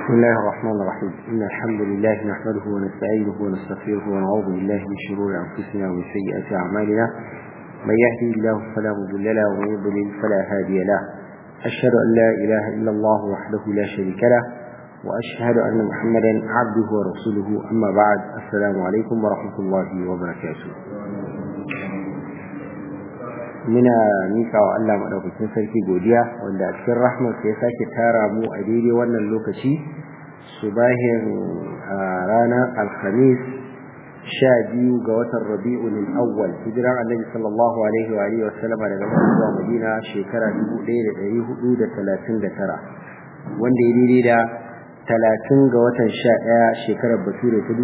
بسم الله الرحمن الرحيم إن الحمد لله نحمده ونستعينه ونستغفره ونعوذ بالله من شرور أنفسنا ومن سيئات أعمالنا من يهدي الله فلا مضل له ومن يضلل فلا هادي له أشهد أن لا إله إلا الله وحده لا شريك له وأشهد أن محمدا عبده ورسوله أما بعد السلام عليكم ورحمة الله وبركاته muna mika wa Allah madaukakin sarki godiya wanda a cikin rahmarsa ya sake tara mu a daidai wannan lokaci subahin ranar alhamis sha biyu ga watan rabi'un awwal hijiran annabi sallallahu alaihi wa alihi wasallam daga Makka zuwa Madina shekara 1439 wanda ya daidai da 30 ga watan 11 shekarar bature ta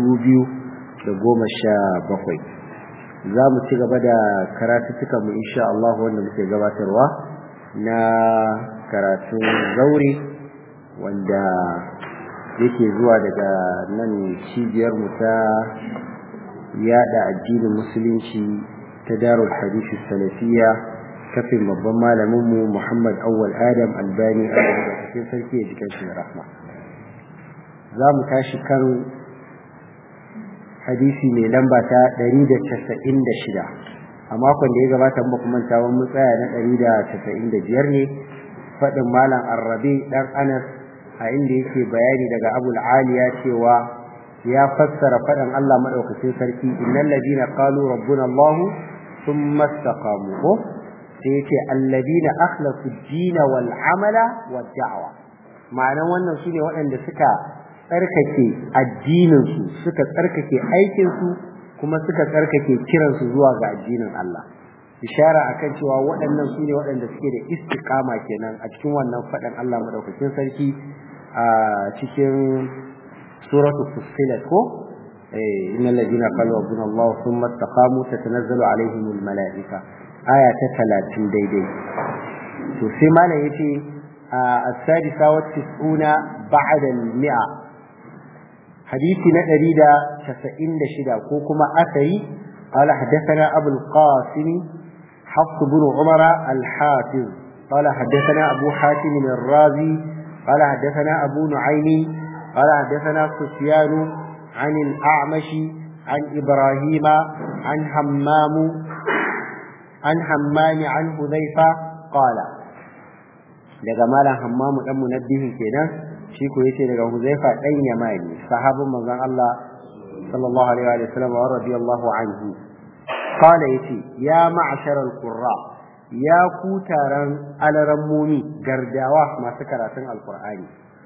2017 za mu ci gaba da karatuttukan mu insha Allah wanda muke gabatarwa na karatun zaure wanda yake zuwa daga nan cibiyar mu ta yada addinin musulunci ta darul hadisi salafiya kafin babban malamin mu Muhammad Awwal Adam Albani a daga cikin sarki ya jikin shi rahma za mu tashi kan hadisi mai lamba ta 196 a makon da ya gabata mu kuma ta mun tsaya na 195 ne fadin malam Arrabi dan Anas a inda yake bayani daga Abu Aliya cewa ya fassara fadin Allah madaukakin sarki innal ladina qalu rabbuna Allah thumma istaqamu ko sai yace alladina akhlasu ad-din wal amala wad da'wa ma'anan wannan shine waɗanda suka tsarkake addininsu suka tsarkake aikinsu kuma suka tsarkake kiransu zuwa ga addinin Allah ishara akan cewa waɗannan su ne waɗanda suke da istiqama kenan a cikin wannan faɗin Allah madaukakin sarki a cikin suratul fussilat ko eh innal ladina qalu rabbuna Allah thumma istaqamu tatanazzalu alaihimul malaika aya ta 30 daidai to sai malam yace السادسة والتسعون بعد المئة حديث ندريد تسعين شدا كوكما أثري قال حدثنا أبو القاسم حفص بن عمر الحافظ قال حدثنا أبو حاتم الرازي قال حدثنا أبو نعيم قال حدثنا سفيان عن الأعمش عن إبراهيم عن همام عن همام عن حذيفة قال daga malam hammamu dan munabbihin kenan shi ko yace daga Huzaifa dan Yamani sahabin manzon Allah sallallahu alaihi wa sallam wa radiyallahu anhu qala yace ya ma'shar al-qurra ya ku taran alarammomi gardawa masu karatun alqur'ani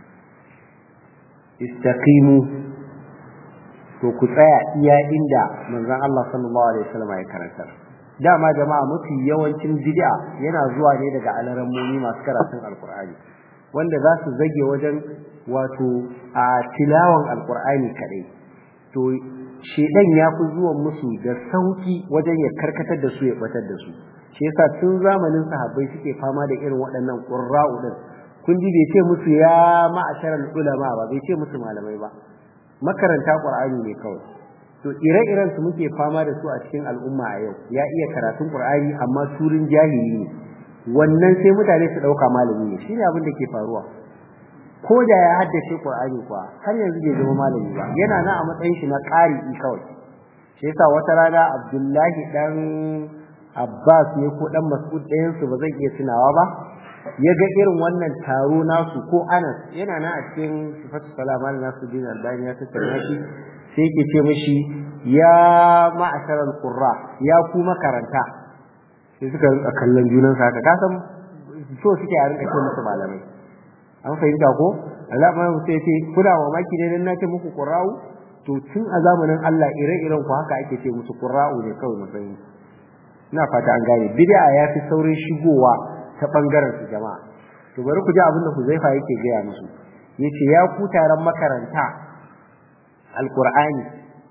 istaqimu to ku tsaya iya inda manzon Allah sallallahu alaihi wa sallam ya karantar dama jama'a mafi yawancin bid'a yana zuwa ne daga alarammomi masu karatun alqur'ani wanda za su zage wajen wato a tilawan alkur'ani kadai to shedan ya fi zuwan musu da sauki wajen ya karkatar da su ya batar da su shi yasa tun zamanin sahabbai suke fama da irin waɗannan qurra'u din kun ji bai ce musu ya ma'asharal ulama ba bai ce musu malamai ba makaranta qur'ani ne kawai to ire-iren su muke fama da su a cikin al'umma a yau ya iya karatun qur'ani amma turin jahili ne wannan sai mutane su dauka malami ne shine abin da ke faruwa ko da ya haddace Qur'ani kuwa har yanzu bai zama malami ba yana nan a matsayin shi na qari'i kawai shi yasa wata rana Abdullahi dan Abbas ne ko dan Mas'ud ɗayan su ba zan iya tunawa ba ya ga irin wannan taro nasu ko Anas yana nan a cikin sifatu salama na nasu din Albani ya tattauna shi sai yake ce mishi ya ma'asharal qurra ya ku makaranta sai suka rinka kallon junansu haka ka san so suke a rinka ce musu malamai an fahimta ko Allah ma sai ce kuna mamaki ne dan nace muku qurra'u to tun a zamanin Allah ire-iren ku haka ake ce musu qurra'u ne kawai mu fahimta ina fata an gane bid'a ya fi saurin shigowa ta bangaren su jama'a to bari ku ji abin da Huzaifa yake gaya musu yace ya ku taron makaranta alqur'ani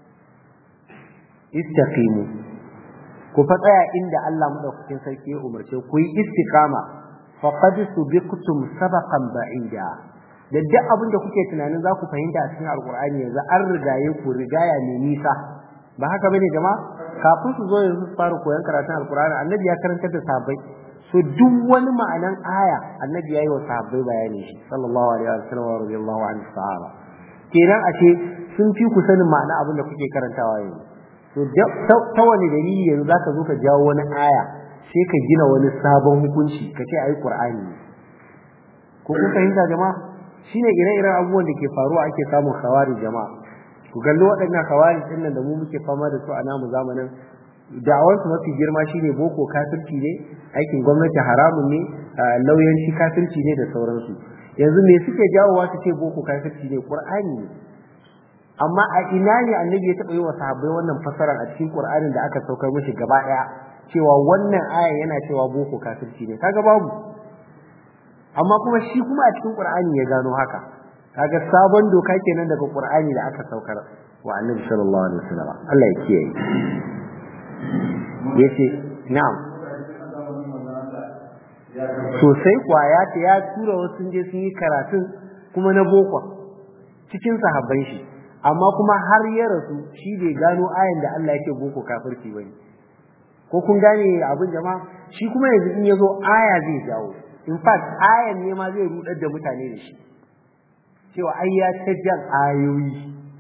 istaqimu ku fa tsaya inda Allah madaukakin sarki ya umarce ku yi istiqama faqad subiqtum sabaqan ba'ida da duk abin da kuke tunanin za ku fahimta a cikin alqur'ani yanzu an rigaye ku rigaya mai nisa ba haka bane jama'a kafin su zo yanzu su fara koyon karatun alqur'ani annabi ya karantar da sahabbai so duk wani ma'anan aya annabi yayi wa sahabbai bayani shi sallallahu alaihi wa sallam wa radiyallahu anhu sahaba kenan a ce sun fi ku sanin ma'ana abin da kuke karantawa yanzu to ta wani dalili yanzu zaka zo ka jawo wani aya sai ka gina wani sabon hukunci ka ce ai qur'ani ko kun fahimta jama'a shine ire-iren abubuwan da ke faruwa ake samun khawari jama'a ku gallo waɗannan khawari din nan da mu muke fama da su a namu zamanin da'awarsu mafi girma shine boko kafirci ne aikin gwamnati haramun ne lauyanci kafirci ne da sauransu yanzu me suke jawowa su ce boko kafirci ne qur'ani ne amma a ina ne annabi ya taɓa yi wa sahabbai wannan fasarar a cikin qur'anin da aka saukar mishi gaba ɗaya cewa wannan ayan yana cewa boko kafirci ne kaga babu amma kuma shi kuma a cikin qur'ani ya gano haka kaga sabon doka kenan daga qur'ani da aka saukar wa annabi sallallahu alaihi wasallam Allah ya kiyaye yace na'am sosai kuwa ya ce ya tura wasu sun je sun yi karatun kuma na boko cikin sahabban shi amma kuma har ya rasu shi bai gano ayan da Allah yake boko kafirci bane ko kun gane abin jama'a shi kuma yanzu in yazo aya zai jawo in fact ayan ne ma zai rudar da mutane da shi cewa ai ya tajjan ayoyi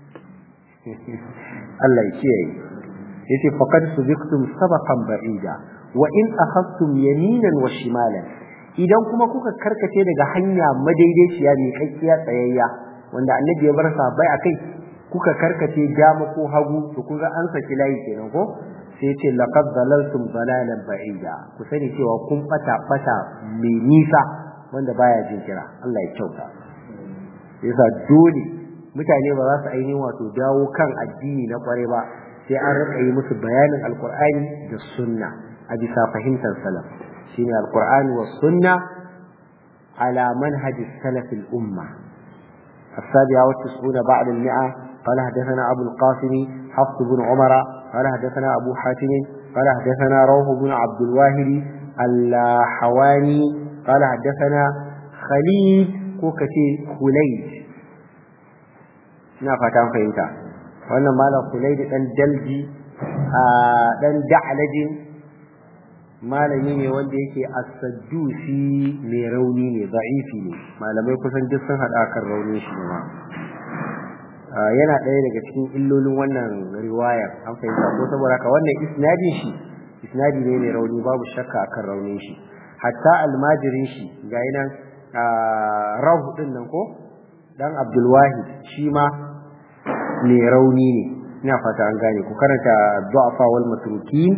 Allah ya kiyaye yace faqad subiqtum sabaqan ba'ida wa in akhadtum yaminan wa shimalan idan kuma kuka karkace daga hanya madaidaiciya mai kakkiya tsayayya wanda annabi ya bar sahabbai akai kuka karkace dama ko hagu to kun ga an saki layi kenan ko sai yace laqad dalaltum dalalan ba'ida ku sani cewa kun bata bata mai nisa wanda baya jin kira Allah ya kyauta yasa dole mutane ba za su ainihin wato dawo kan addini na kware ba sai an rika yi musu bayanin alkur'ani da sunna a bisa fahimtar salaf shine alkur'ani wa sunna ala manhaj salaf al-umma السابعة والتسعون بعد المئة قال حدثنا أبو القاسم حفص بن عمر قال حدثنا أبو حاتم قال حدثنا روح بن عبد الواهب الحواني قال حدثنا خليل كوكتي خليج ina fata fahimta wannan malam kulai da dan dalji a dan da'alajin malami ne wanda yake as-saddusi mai rauni ne da'ifi ne malamai kusan duk sun hada kan raunin shi ne ma yana ɗaya daga cikin illolin wannan riwayar an fahimta ko saboda haka wannan isnadin shi isnadi ne mai rauni babu shakka akan raunin shi hatta almajirin shi ga nan rahu din nan ko dan abdulwahid shi ma mai rauni ne ina fata an gane ku karanta du'afa wal matrukin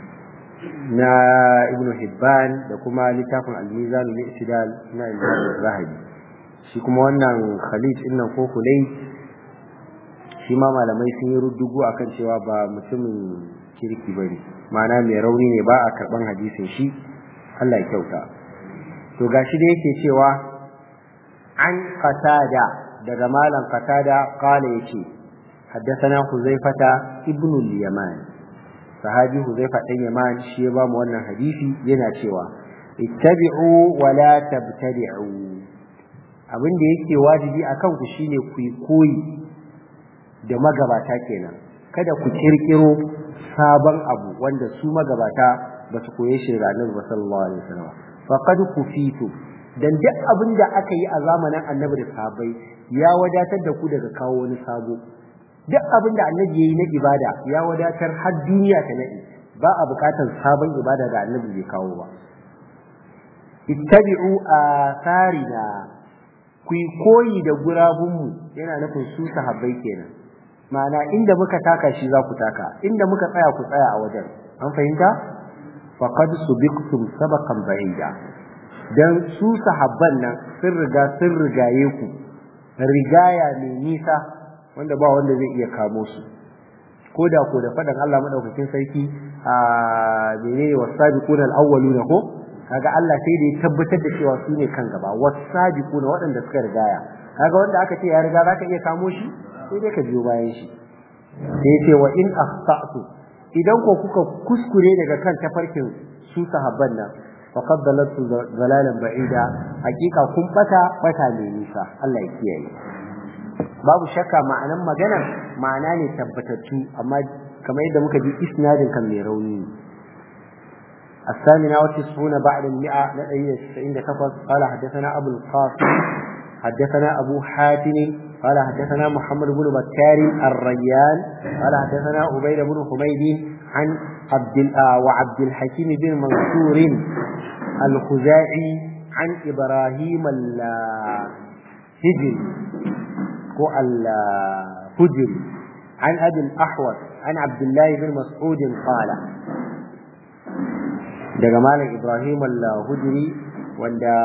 na ibnu hibban da kuma littafin al-mizan al-i'tidal na imam zahabi shi kuma wannan khalid din nan ko kulai shi ma malamai sun yi ruddugu akan cewa ba mutumin kirki bane ma'ana mai rauni ne ba a karban hadisin shi Allah ya kyauta to gashi da yake cewa an qatada daga malam qatada qala yace حدثنا حذيفة ابن اليمان صحابي حذيفة بن يمان shi ya bamu wannan hadisi yana cewa ittabi'u wa la tabtadi'u abin da yake wajibi akan ku shine ku koyi da magabata kenan kada ku kirkiro sabon abu wanda su magabata ba su koye shi da Annabi sallallahu alaihi wasallam faqad kufitu dan duk abin da aka yi a zamanin Annabi da sahabbai ya wadatar da ku daga kawo wani sabo duk abin da annabi yayi na ibada ya wadatar har duniya ta nadi ba a bukatar sabon ibada da annabi bai kawo ba ittabi'u atharina ku koyi da gurabunmu yana nufin su sahabbai kenan ma'ana inda muka taka shi za ku taka inda muka tsaya ku tsaya a wajen an fahimta faqad subiqtum sabaqan ba'ida dan su sahabban nan sun riga sun rigaye ku rigaya mai nisa wanda ba wanda zai iya kamo su ko da ko da fadan Allah madaukakin sarki a menene wasabiquna alawwaluna ko kaga Allah sai da ya tabbatar da cewa su ne kan gaba wasabiquna waɗanda suka rigaya kaga wanda aka ce ya riga zaka iya kamo shi sai dai ka biyo bayan shi sai ya ce wa in akhta'tu idan ko kuka kuskure daga kan tafarkin su sahabban nan faqad dalaltu dalalan ba'ida hakika kun bata bata mai nisa Allah ya kiyaye babu shakka ma'anan maganar ma'ana ne tabbatattu amma kamar yadda muka ji isnadin kan mai rauni الثامنة والتسعون بعد المئة لدي تسعين كفر قال حدثنا أبو القاسم حدثنا أبو حاتم قال حدثنا محمد بن بكار الريان قال حدثنا عبيد بن حميد عن عبد وعبد الحكيم بن منصور الخزاعي عن إبراهيم الهجري هو الهجري عن أبي الأحوص عن عبد الله بن مسعود قال daga malam Ibrahim al-Hujri wanda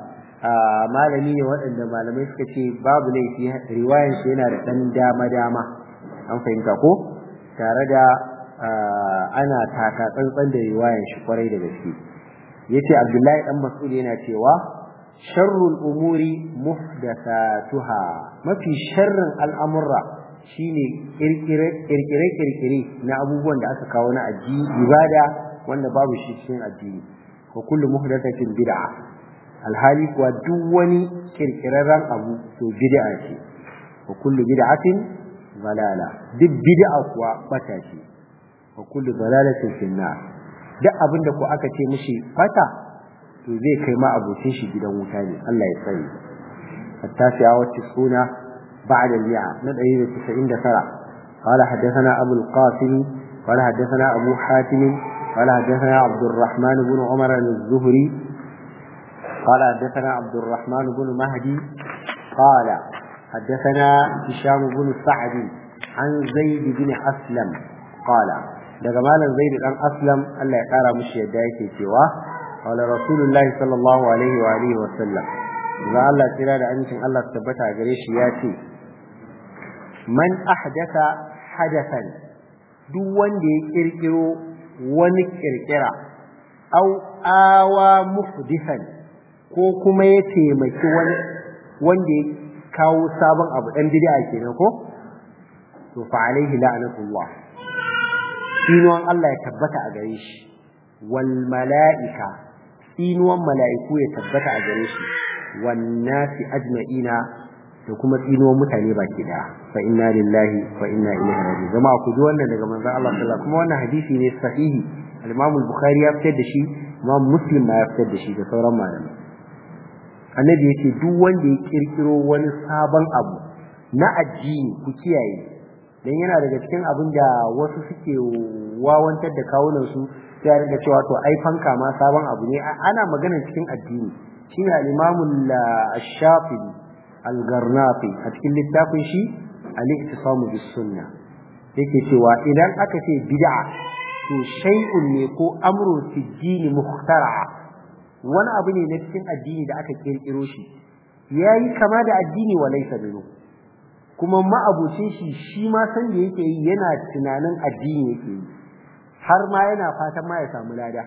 malami ne waɗanda malamai suka ce babu laifi riwayan shi yana da ɗan dama-dama an fahimta ko tare da ana taka tsantsan da riwayan shi kwarai da gaske yace Abdullahi dan Mas'ud yana cewa sharrul umuri muhdathatuha mafi sharrin al'amurra shine kirkire kirkire kirkire na abubuwan da aka kawo na addini ibada wanda babu shi cikin addini wa kullu muhdathatin bid'a alhali kuwa duk wani kirkirarren abu to bid'a ce wa kullu bid'atin dalala duk bid'a kuwa bata ce wa kullu dalalatin finnar duk abin da ko aka ce mishi fata to zai kai ma abocin shi gidan wuta ne Allah ya tsare التاسعة والتسعون بعد المئة ندعي التسعين ترى قال حدثنا أبو القاسم قال حدثنا أبو حاتم قال حدثنا عبد الرحمن بن عمر الزهري قال حدثنا عبد الرحمن بن مهدي قال حدثنا هشام بن سعد عن زيد بن أسلم قال daga malam zaid dan aslam Allah ya kara mushi yadda yake cewa qala rasulullahi sallallahu alaihi wa alihi wa sallam idan Allah tsira da amincin Allah tabbata gare shi ya ce man ahdatha hadathan duk wanda ya kirkiro wani kirkira au awa muhdithan ko kuma ya taimaki wani wanda ya kawo sabon abu dan bid'a kenan ko to fa alaihi la'natullah tsinuwan Allah ya tabbata a gare shi wal mala'ika tsinuwan mala'iku ya tabbata a gare shi wan nasi ajma'ina da kuma tsinuwan mutane baki daya fa inna lillahi wa inna ilaihi raji'un jama'a ku ji wannan daga manzon Allah sallallahu alaihi kuma wannan hadisi ne sahihi al-Imam al-Bukhari ya fitar da shi Imam Muslim ma ya fitar da shi da sauran malamai annabi yace duk wanda ya kirkiro wani sabon abu na addini ku kiyaye dan yana daga cikin abin da wasu suke wawantar da kawunan su sai rinka cewa to ai fanka ma sabon abu ne ana magana cikin addini shine al-Imam al-Shafi'i al-Garnafi a cikin littafin shi al-Iktisamu bis Sunnah yake cewa idan aka ce bid'a to shay'un ne ko amrun fi dini muhtara'a wani abu ne na cikin addini da aka kirkiro shi yayi kama da addini wa laysa minhu kuma ma'abucin shi shi ma san da yake yi yana tunanin addini yake yi har ma yana fatan ma ya samu lada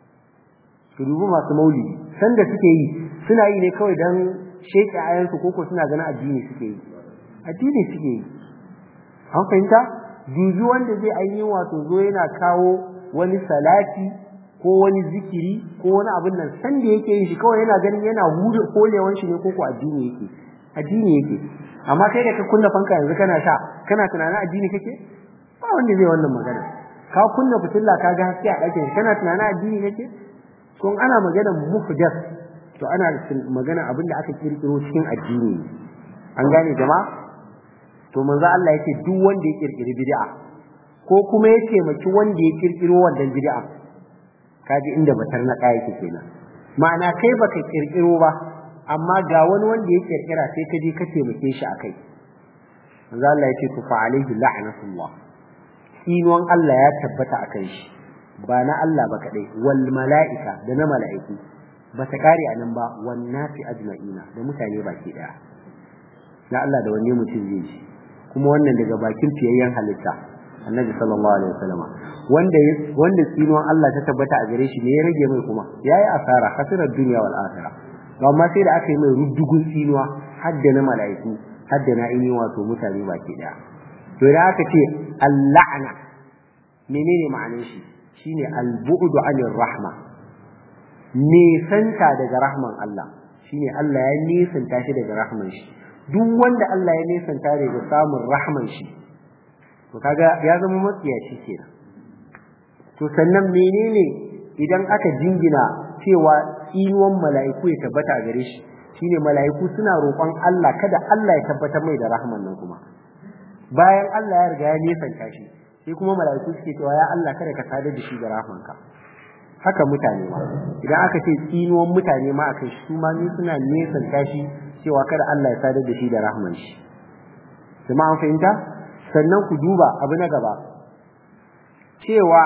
su dubi masu maulidi san da suke yi suna yi ne kawai dan sheke ayansu koko suna ganin addini suke yi addini suke yi an fahimta dubi wanda zai ainihin wato zo yana kawo wani salati ko wani zikiri ko wani abin nan san da yake yin shi kawai yana ganin yana hude kolewan shi ne koko addini yake addini yake amma kai da ka kunna fanka yanzu kana sha kana tunanin addini kake ba wanda zai wannan magana ka kunna fitilla ka ga haske a ɗakin kana tunanin addini kake to ana magana muhdath to ana magana abin da aka kirkiro cikin addini an gane jama'a to manzo Allah yake duk wanda ya kirkiri bid'a ko kuma ya taimaki wanda ya kirkiro wannan bid'a kaji inda batar na kai yake kenan ma'ana kai baka kirkiro ba amma ga wani wanda ya kirkira sai ka je ka taimake shi akai manzo Allah yake ku fa alaihi la'natullah inuwan Allah ya tabbata akan shi ba na Allah ba kadai wal mala'ika da na mala'iku ba ta kare anan ba wan nasi ajma'ina da mutane baki daya na Allah da wanne mutum zai shi kuma wannan daga bakin fiyayyen halitta annabi sallallahu alaihi wasallam wanda wanda tsinuwan Allah ta tabbata a gare shi ne ya rage mai kuma yayi asara khasirar dunya wal akhirah to amma sai da aka yi mai ruddugun tsinuwa hadda na mala'iku hadda na ini wato mutane baki daya to idan aka ce al-la'na menene ma'anar shi shine al-bu'du 'anir rahma nesanta daga rahman Allah shine Allah ya nesanta shi daga rahman shi duk wanda Allah ya nesanta daga samun rahman shi to kaga ya zama matsiyaci kenan to sannan menene idan aka jingina cewa tsinuwan mala'iku ya tabbata a gare shi shine mala'iku suna roƙon Allah kada Allah ya tabbatar mai da rahman nan kuma bayan Allah ya riga ya nesanta shi sai kuma mala'iku suke cewa ya Allah kada ka sadar da shi da rahmanka haka mutane ma idan aka ce tsinuwan mutane ma akan shi su ma ni suna nesanta shi cewa kada Allah ya sadar da shi da rahman shi kuma an fahimta sannan ku duba abu na gaba cewa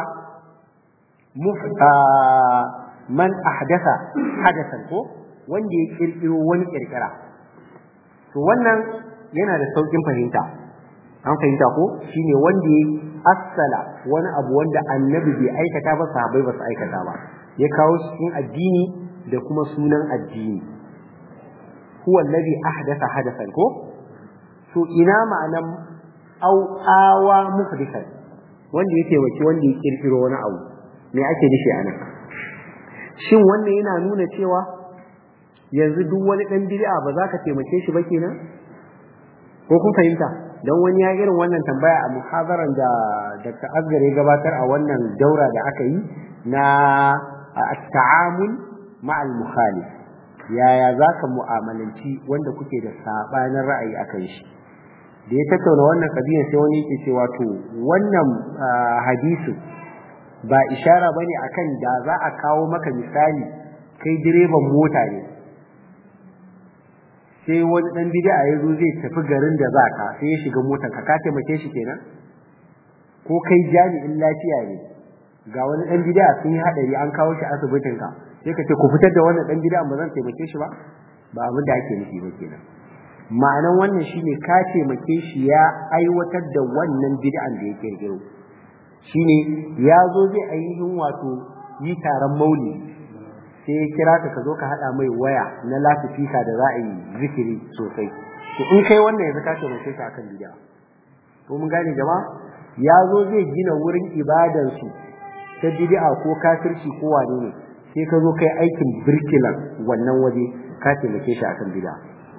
man ahdasa hadasan ko wanda ya kirkiro wani kirkira to wannan yana da saukin fahimta an fahimta ko shine wanda ya assala wani abu wanda annabi bai aikata ba sahabbai ba su aikata ba ya kawo shi cikin addini da kuma sunan addini huwa alladhi ahdatha hadathan ko to ina ma'anan au awa muhdithan wanda ya taimaki wanda ya kirkiro wani abu me ake nufi anan shin wannan yana nuna cewa yanzu duk wani dan bid'a ba za ka taimake shi ba kenan ko kun fahimta dan wani ya irin wannan tambaya a muhadaran da Dr. Asgar ya gabatar a wannan daura da aka yi na at-ta'amul ma'al mukhalif yaya zaka mu'amalanci wanda kuke da sabanin ra'ayi akan shi da ya tattauna wannan kabiyan sai wani yake cewa to wannan hadisin ba ishara bane akan da za a kawo maka misali kai direban mota ne sai wani dan bid'a ya zo zai tafi garin da za ka sai ya shiga motar ka ka taimake shi kenan ko kai jami'in lafiya ne ga wani dan bid'a sun yi hadari an kawo shi asibitin ka sai ka ce ku fitar da wannan dan bid'a ba zan taimake shi ba ba abin da ake nufi ba kenan ma'anan wannan shine ka taimake shi ya aiwatar da wannan bid'an da ya kirkiro shine ya zo zai ainihin wato yi taron maulidi sai ya kira ka ka zo ka haɗa mai waya na lasifika da za a yi zikiri sosai to in kai wannan yanzu ka taimake shi akan bid'a to mun gane jama'a ya zo zai gina wurin ibadansu ta bid'a ko kafirci ko wane ne sai ka zo kai aikin birkilan wannan waje ka taimake shi akan bid'a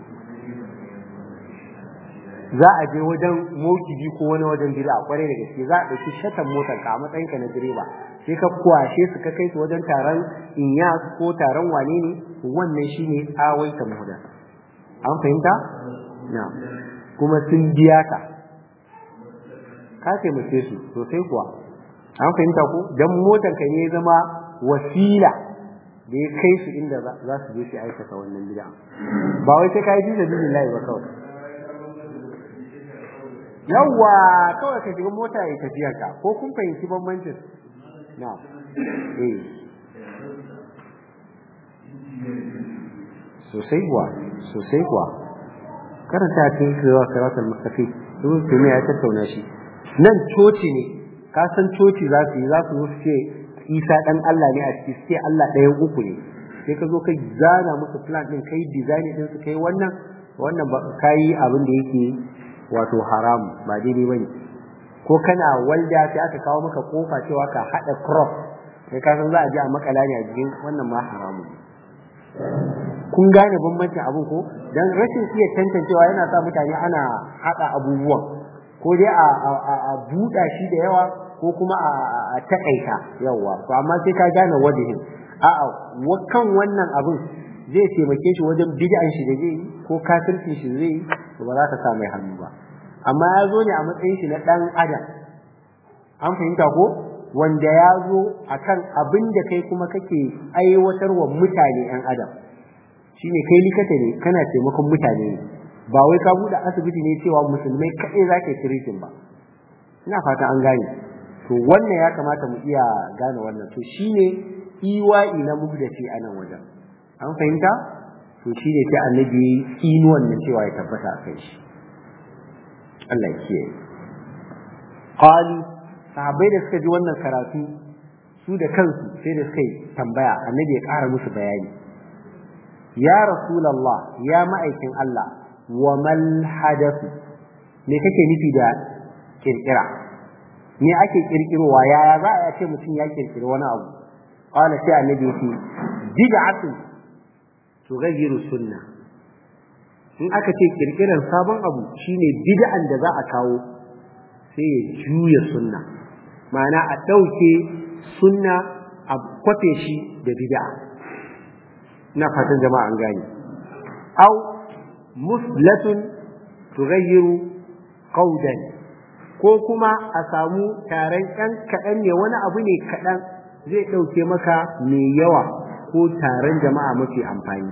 za a je wajen mokibi ko wani wajen bid'a kwarai da gaske za a ɗauki shatan motar ka a matsayinka na direba sai ka kwashe su ka kai su wajen taron inyas ko taron wane ne wannan shine awaita muhda an fahimta na kuma sun biya ka ka taimake su sosai kuwa an fahimta ko dan motar ka ne zama wasila da ya kai su inda za su je su aikata wannan bid'a ba wai sai ka yi bisa billahi ba kawai yawwa kawai ka shiga mota ya tafiyar ka ko kun fahimci bambancin na eh sosai kuwa sosai kuwa karanta cikin zuwa karatar mustafi duk da ya tattauna shi nan coci ne ka san coci za su yi za su ce isa dan Allah ne a ciki sai Allah ɗayan uku ne sai ka zo ka zana musu plan din kai design din su kai wannan wannan ba kai abin da yake wato haram ba daidai bane ko kana walda sai aka kawo maka kofa cewa ka hada crop sai ka san za a ji a makala ne a jikin wannan ma haramu kun gane bambancin abin ko dan rashin iya tantancewa yana sa mutane ana hada abubuwan ko dai a a buɗa shi da yawa ko kuma a takaita yawa to amma sai ka gane wajihin a'a kan wannan abin zai taimake shi wajen bid'an shi da zai yi ko kafircin shi zai yi to ba za ka sa mai hannu ba amma ya zo ne a matsayin shi na dan adam an fahimta ko wanda ya zo akan abin da kai kuma kake aiwatarwa mutane yan adam shine kai likata ne kana taimakon mutane ne ba wai ka bude asibiti ne cewa musulmai kaɗai za ka yi ba ina fata an gane to wannan ya kamata mu iya gane wannan to shine iwa'i na mugdaci a nan wajen an fahimta to shi ne sai annabi inuwan nan cewa ya tabbata a kai shi Allah ya kiyaye qali sahabbai da suka ji wannan karatu su da kansu sai da suka yi tambaya annabi ya ƙara musu bayani ya rasulullah ya ma'aikin Allah wa mal hadathu me kake nufi da kirkira me ake kirkirowa yaya za a ce mutum ya kirkiri wani abu qala sai annabi ya ce bid'atun tughayyiru sunna in aka ce kirkiran sabon abu shine bid'an da za a kawo sai ya juya sunna ma'ana a ɗauke sunna a a kwafe shi da bid'a ina fatan jama'a an gane au muslatun tughayyiru qawdan ko kuma a samu taron ɗan kaɗan ne wani abu ne kaɗan zai ɗauke maka mai yawa ko taron jama'a mafi amfani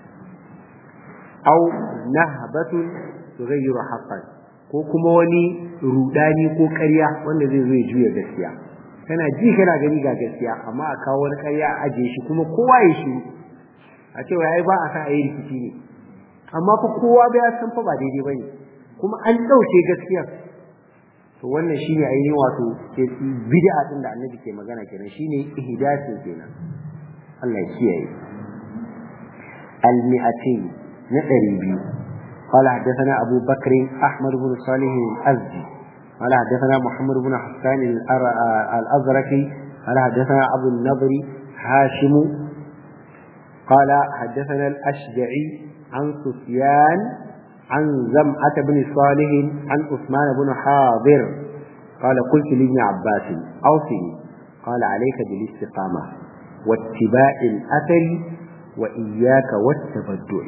au nahbatun tughayyiru haqqan ko kuma wani rudani ko ƙarya wanda zai zo ya juya gaskiya kana ji kana gani ga gaskiya amma a kawo wani ƙarya a ajiye shi kuma kowa ya shi a cewa ai ba a sa a yi rikici ne amma fa kowa bai san fa ba daidai bane kuma an ɗauke gaskiyar to wannan shine ainihin wato ke bid'a din da annabi ke magana kenan shine ihdasin kenan Allah ya kiyaye al-mi'atin na 200 قال حدثنا أبو بكر أحمد بن صالح الأزدي قال حدثنا محمد بن حسان الأزرقي قال حدثنا أبو النضر هاشم قال حدثنا الأشجعي عن سفيان عن زمعة بن صالح عن عثمان بن حاضر قال قلت لابن عباس أوصني قال عليك بالاستقامة واتباع الأثر وإياك والتبدع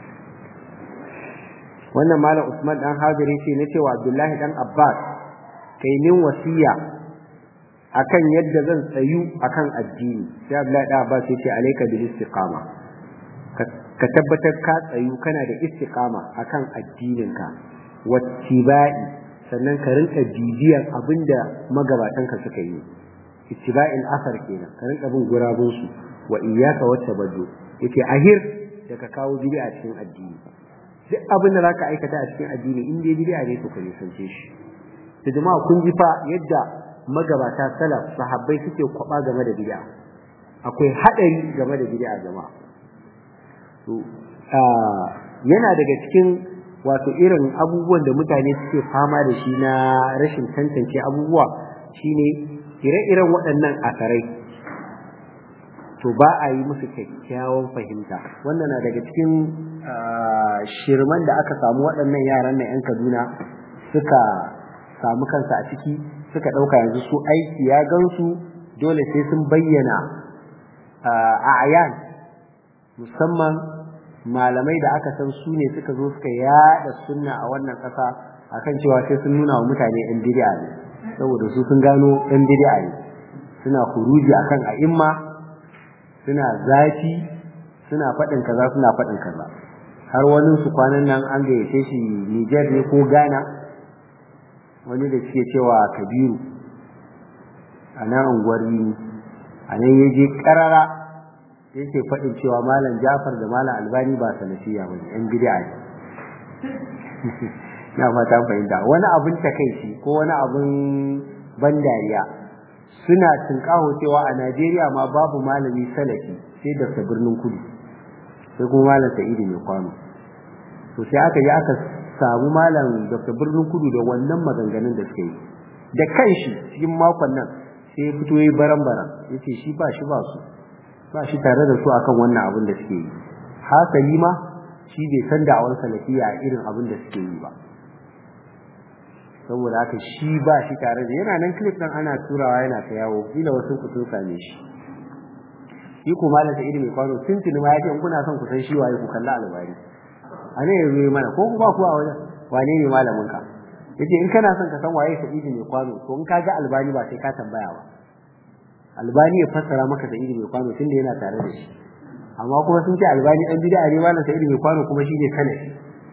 wannan malam Usman dan Hadir yace na cewa Abdullahi dan Abbas kai min wasiya akan yadda zan tsayu akan addini sai Abdullahi dan Abbas yace alayka bil istiqama ka tabbatar ka tsayu kana da istiqama akan addininka wattiba'i sannan ka rinka bibiyar abinda magabatanka suka yi ittiba'il asar kenan ka rinka bin gurabun su wa iyyaka wattabaddu yace ahir da ka kawo bid'a cikin addini duk abin da zaka aikata a cikin addini in dai bid'a ne to ka nisance shi to jama'a kun ji fa yadda magabata salaf sahabbai suke kwaba game da bid'a akwai hadari game da bid'a jama'a to yana daga cikin wato irin abubuwan da mutane suke fama da shi na rashin tantance abubuwa shine ire-iren waɗannan asarai to ba a yi musu kyakkyawan fahimta wannan na daga cikin shirman da aka samu waɗannan yaran na 'yan kaduna suka samu kansa a ciki suka ɗauka yanzu su aiki ya gansu dole sai sun bayyana a ayan musamman malamai da aka san su ne suka zo suka yada sunna a wannan ƙasa akan cewa sai sun nuna wa mutane ɗan bid'a ne saboda su sun gano ɗan bid'a ne suna huruji akan a'imma suna zafi suna faɗin kaza suna faɗin kaza har wani su kwanan nan an gayyace shi Niger ne ko Ghana wani da suke cewa Kabiru a nan unguwar a nan ya je ƙarara yake faɗin cewa malam Jafar da malam Albani ba salafiya ba ne yan bid'a ne na fata fahimta wani abin takaici ko wani abin ban dariya suna tunkaho cewa a Najeriya ma babu malami salafi sai da birnin kudu sai kuma malam Sa'idu mai kwano to sai aka yi aka samu malam Dr. Birnin Kudu da wannan maganganun da suka yi da kanshi cikin makon nan sai ya fito yi baran-baran yace shi ba shi ba su ba shi tare da su akan wannan abin da suke yi hasali ma shi bai san da'awar salafiya irin abin da suke yi ba saboda haka shi ba shi tare da yana nan clip nan ana turawa yana ta yawo kila wasu ku sun same shi shi ko malam Sa'idu mai kwano tuntuni ma yace in kuna son ku san shi waye ku kalla albari a ne yazo yi mana ko ku ba ku a wajen wane ne malamin ka yace in kana son ka san waye Sa'idu mai kwano to in ka ga albani ba sai ka tambaya ba albani ya fassara maka Sa'idu mai kwano tunda yana tare da shi amma kuma sun ce albani an bid'a ne malam Sa'idu mai kwano kuma shi ne salafi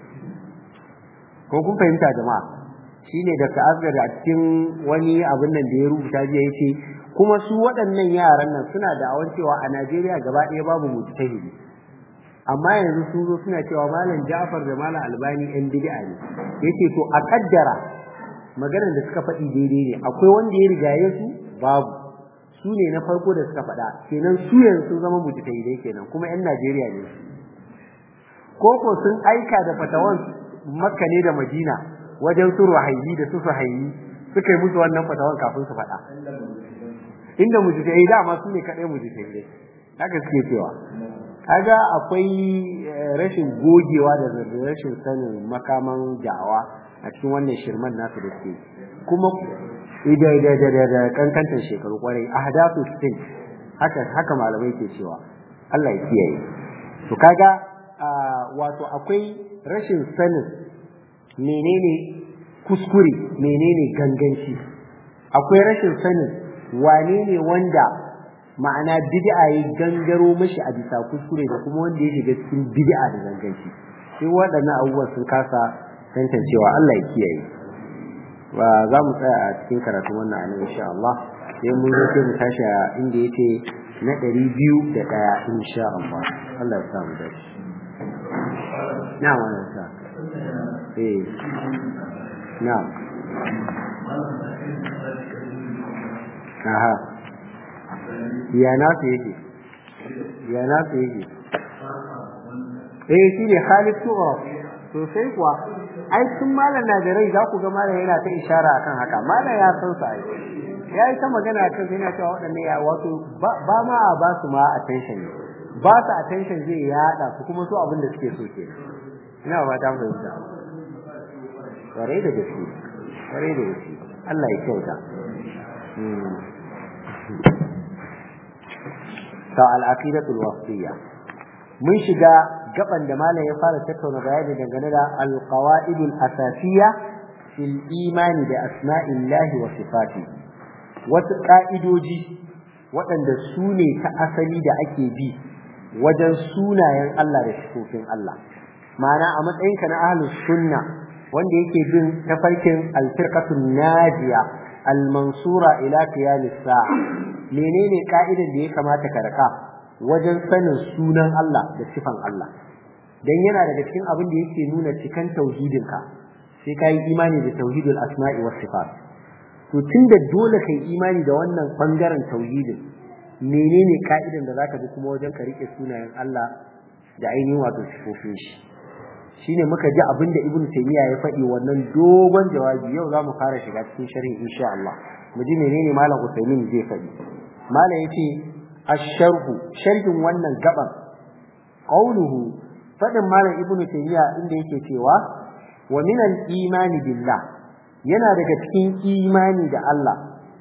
ko kun fahimta jama'a shine da ta'azzar a cikin wani abin nan da ya rubuta jiya yace kuma su waɗannan yaran nan suna da awan cewa a Najeriya gaba ɗaya babu mujtahidi amma yanzu sun zo suna cewa malam Ja'far da malam Albani ɗan bid'a ne yace to a kaddara maganar da suka faɗi daidai ne akwai wanda ya rigaye su babu su ne na farko da suka faɗa kenan su yanzu sun zama mujtahidai kenan kuma ƴan Najeriya ne koko sun aika da fatawan Makka ne da Madina wajen su ruhaili da su suhaili suka yi musu wannan fatawan kafin su faɗa inda mujtahidi dama su ne kaɗai mujtahidai haka suke cewa kaga akwai rashin gogewa da rashin sanin makaman da'awa a cikin wannan shirman nasu da suke kuma da da da da kankantar shekaru kwarai ahdathu sin haka haka malamai ke cewa Allah ya kiyaye to kaga wato akwai rashin sanin menene kuskure menene ganganci akwai rashin sanin wane ne wanda ma'ana bid'a ya gangaro mashi a bisa kuskure da kuma wanda ya shiga cikin bid'a da ganganci sai waɗannan abubuwan sun kasa tantancewa Allah ya kiyaye ba za mu tsaya a cikin karatun wannan a insha Allah sai mun zo sai mu tashi a inda yake na ɗari biyu da ɗaya insha Allah Allah ya sa mu dace na wannan sa eh na aha ya na su yake ya na su yake eh shi ne Khalid Tughra sosai kuwa ai tun malam na da rai za ku ga malam yana ta ishara akan haka malam ya san sa ai ya yi ta magana kan sai yana cewa waɗannan ya wato ba ma a ba su ma attention ne ba su attention zai yaɗa su kuma su abin da suke so ke ina ba ta fahimta kwarai da gaske kwarai da gaske Allah ya kyauta ta al-aqidatul wasiyya mun shiga gaban da malam ya fara tattauna bayani dangane da alqawaidul asasiyya fil imani da asma'illahi wa sifati wasu ka'idoji waɗanda su ne ta asali da ake bi wajen sunayen Allah da sifofin Allah ma'ana a matsayinka na ahlus sunna wanda yake bin tafarkin alfirqatun najiya almansura ila qiyamis sa'a menene ka'idan da ya kamata ka raka wajen sanin sunan Allah da sifan Allah dan yana daga cikin abin da yake nuna cikan tauhidinka sai kai imani da tauhidul asma'i was sifat to tunda dole kai imani da wannan bangaren tauhidin menene ka'idan da zaka bi kuma wajen ka rike sunayen Allah da ainihin wato sifofin shi shine muka ji abin da ibnu taymiya ya faɗi wannan dogon jawabi yau za mu fara shiga cikin sharhi insha Allah mu ji menene malam Usaimin zai faɗi malam yace الشرح شرح wannan gaban qauluhu fadin malam ibnu tayyiya inda yake cewa wa min al-imani billah yana daga cikin imani da Allah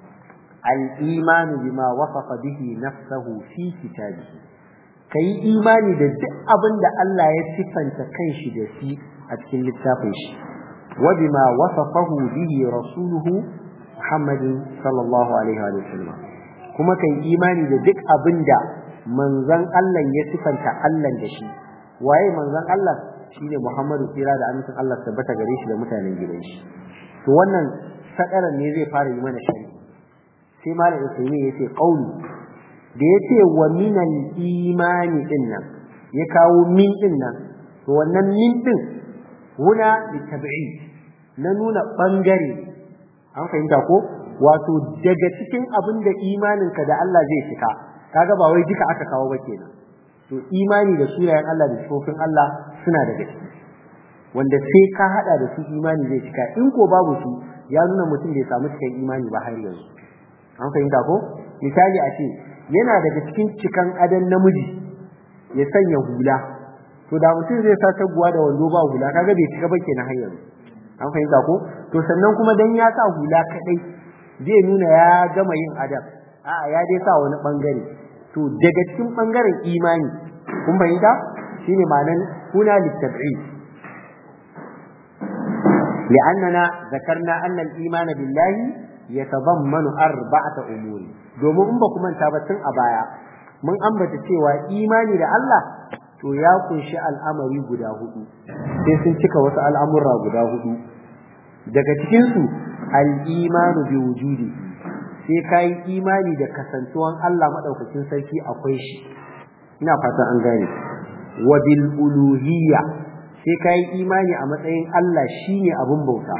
al-imanu bima wasafa bihi nafsuhu fi kitabihi kai imani da duk abin da Allah ya sifanta kanshi da shi a cikin littafin shi wa bima wasafahu bihi rasuluhu Muhammadin sallallahu alaihi wa sallam kuma kai imani da duk abin da manzon Allah ya sifanta Allah da shi waye manzon Allah shine Muhammadu tsira da amincin Allah tabbata gare shi da mutanen gidan shi to wannan sadaran ne zai fara yi mana shari sai malam Usaimi yace qauli da yace wa minal imani din nan ya kawo min din nan to wannan min din huna litab'i na nuna bangare an fahimta ko wato daga cikin abin da imaninka da Allah zai cika kaga ba wai duka aka kawo ba kenan to imani da sunayen Allah da sifofin Allah suna daga ciki wanda sai ka hada da su imani zai cika in ko babu su ya nuna mutum bai samu cikin imani ba har yanzu an fahimta ko misali a ce yana daga cikin cikan adan namiji ya sanya hula to da mutum zai sa taguwa da wando ba hula kaga bai cika ba kenan har yanzu an fahimta ko to sannan kuma dan ya sa hula kadai zai nuna ya gama yin adam a'a ya dai sa wani bangare to daga cikin bangaren imani kun fahimta shine ma'anan kuna litab'i لأننا ذكرنا أن الإيمان بالله يتضمن أربعة أمور domin in ba ku manta ba tun a baya mun ambata cewa imani da Allah to ya kunshi al'amari guda hudu sai sun cika wasu al'amurra guda hudu daga cikin su al-imanu bi wujudi sai kai imani da kasantuwan Allah madaukakin sarki akwai shi ina fatan an gane wa bil uluhiyya sai kai imani a matsayin Allah shine abun bauta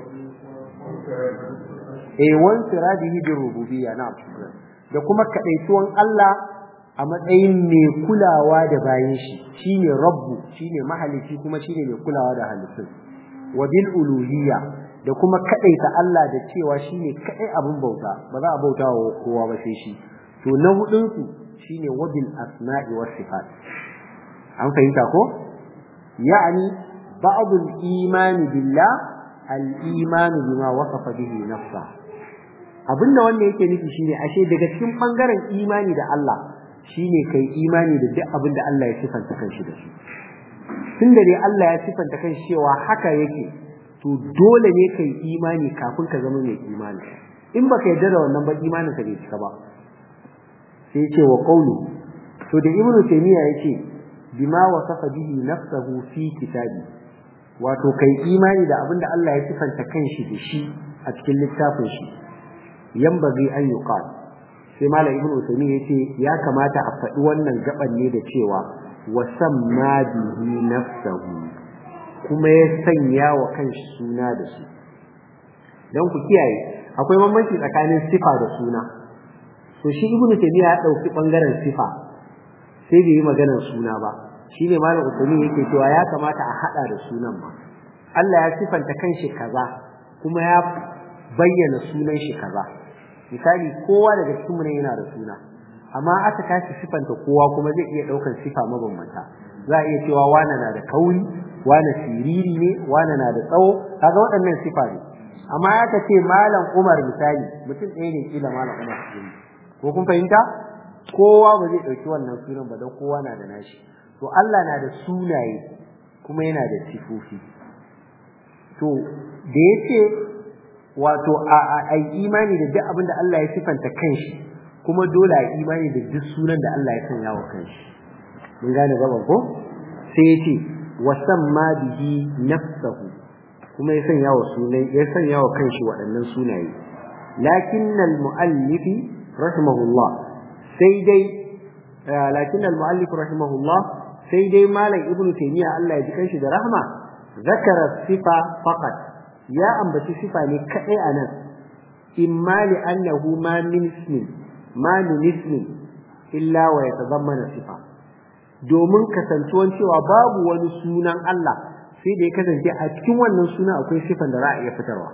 eh wan siradihi bi rububiyya na'am da kuma kadaituwan Allah a matsayin mai kulawa da bayan shi shine rabbu shine mahalici kuma shine mai kulawa da halittun wa bil uluhiyya da kuma kadaita Allah da cewa shine kadai abun bauta ba za a bauta wa kowa ba sai shi to na hudun su shine wa bil asma'i was sifat an fahimta ko yani ba'd al iman billah al iman bima wasafa bihi nafsa abinda wannan yake nufi shine ashe daga cikin bangaren imani da Allah shine kai imani da duk abin da Allah ya sifanta kanshi da shi tunda dai Allah ya sifanta kanshi cewa haka yake to dole ne kai imani kafin ka zama mai imani in baka yarda da wannan ba imanin ka bai cika ba sai ce wa qawlu to da ibnu taymiya yace bima wasafa bihi nafsuhu fi kitabi wato kai imani da abin da Allah ya sifanta kanshi da shi a cikin littafin shi yambagi an yuqal sai malam ibnu usaymin yace ya kamata a faɗi wannan gaban ne da cewa wa samma bihi nafsuhu kuma ya sanya wa kanshi suna da shi dan ku kiyaye akwai bambanci tsakanin sifa da suna to shi ibnu taymiya ya dauki bangaren sifa sai bai yi maganar suna ba shine malam usaymin yake cewa ya kamata a hada da sunan ma Allah ya sifanta kanshi kaza kuma ya bayyana sunan shi kaza misali kowa daga cikin mu ne yana da suna amma aka tashi sifanta kowa kuma zai iya daukar sifa mabambanta za a iya cewa wana na da kauri wana siriri ne wana na da tsawo kaga waɗannan sifa ne amma aka ce malam Umar misali mutum ɗaya ne kila malam Umar ko kun fahimta kowa ba zai ɗauki wannan sunan ba don kowa na da nashi to Allah na da sunaye kuma yana da sifofi to da yace wato a imani da duk abin da Allah ya sifanta kanshi kuma dole a imani da duk sunan da Allah ya sanya wa kanshi mun gane gaban ko sai yace wasamma bihi nafsuhu kuma ya sanya wa sunan ya sanya wa kanshi waɗannan sunaye lakinnal muallifi rahimahullah sai dai lakinnal muallif rahimahullah sai dai malam ibnu taymiya Allah ya ji kanshi da rahma zakara sifa faqat ya ambaci sifa ne kadai anan imma li annahu ma min ismin ma min ismin illa wa yatadammana sifa domin kasantuwan cewa babu wani sunan Allah sai da ya kasance a cikin wannan sunan akwai sifan da za a iya fitarwa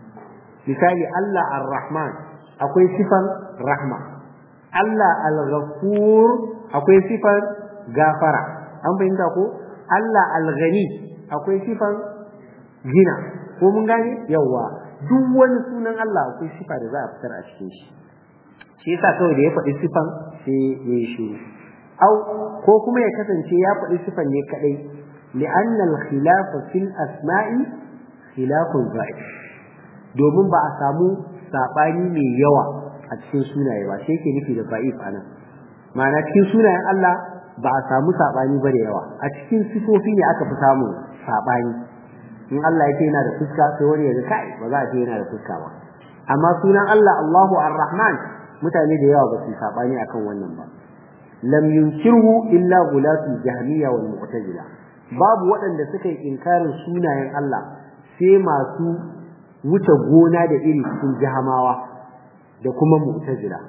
misali Allah ar-Rahman akwai sifan rahma Allah al-Ghafur akwai sifan gafara an fahimta ko Allah al-Ghani akwai sifan gina ko mun gane yawa duk wani sunan Allah akwai sifa da za a fitar a cikin shi shi yasa kawai da ya faɗi sifan sai ya yi shiru au ko kuma ya kasance ya faɗi sifan ne kadai li'anna al-khilaf fil asma'i khilafun za'id domin ba a samu sabani mai yawa a cikin sunaye ba sai ke nufi da ba'if anan ma'ana cikin sunayen Allah ba a samu sabani ba da yawa a cikin sifofi ne aka fi samu sabani in Allah yake yana da fuska sai wani ya ga kai ba za a ce yana da fuska ba amma sunan Allah Allahu Ar-Rahman mutane da yawa ba su sabani akan wannan ba lam yunkirhu illa gulatul jahmiya wal mu'tazila babu waɗanda suka yi inkarin sunayen Allah sai masu wuce gona da iri cikin jahamawa da kuma mu'tazila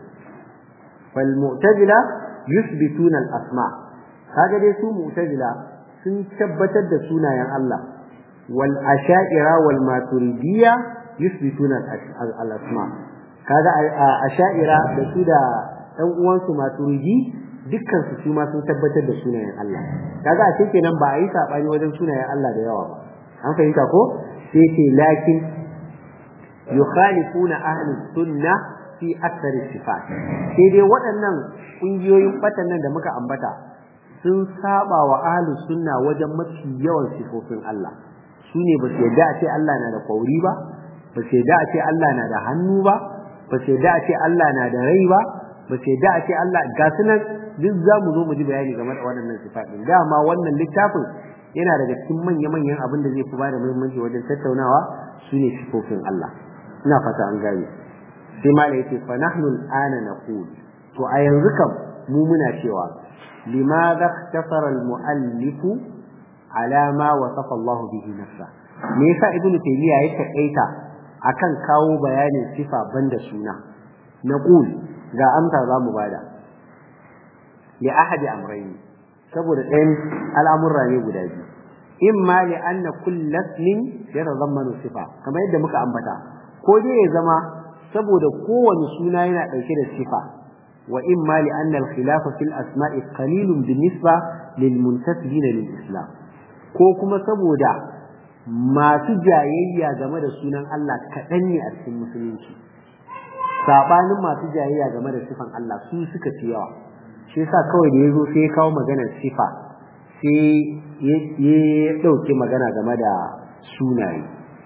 fal mu'tazila yuthbituna al asma kaga dai su mu'tazila sun tabbatar da sunayen Allah wal asha'ira wal maturidiyya yuthbituna al asma kaga asha'ira da su da ɗan uwansu maturidi dukkan su su ma sun tabbatar da sunayen Allah kaga a kenan ba a yi sabani wajen sunayen Allah da yawa ba an fahimta ko sai ce lakin yukhalifuna ahli sunna fi akthar sifat sai dai waɗannan kungiyoyin batan nan da muka ambata sun saba wa ahli sunna wajen mafi yawan sifofin Allah su ne ba su yadda a ce Allah na da kwauri ba ba su yadda a ce Allah na da hannu ba ba su yadda a ce Allah na da rai ba ba su yadda a ce Allah ga su nan duk za mu zo mu ji bayani game da waɗannan sifatin dama wannan littafin yana daga cikin manya-manyan abin da zai fi bada muhimmanci wajen tattaunawa su ne sifofin Allah ina fata an gane sai mala yace fa nahnu al'ana naqul to a yanzu kam mu muna cewa limadha ikhtafara al-mu'allif ala ma wasafa Allah bihi nafsa me yasa ibnu taymiya ya takaita akan kawo bayanin sifa banda suna naqul ga amsa za mu bada li ahadi amrayni saboda ɗayan al'amurra ne guda biyu imma li anna kullu ismin yatadammanu sifa kamar yadda muka ambata ko dai ya zama saboda kowane suna yana ɗauke da sifa wa imma li anna al-khilafa fil asma'i qalilun binisba lil muntasibin lil islam ko kuma saboda masu jayayya game da sunan Allah kaɗan ne a cikin musulunci sabanin masu jayayya game da sifan Allah su suka fi yawa shi yasa kawai da yazo sai ya kawo maganar sifa sai ya dauke magana game da sunaye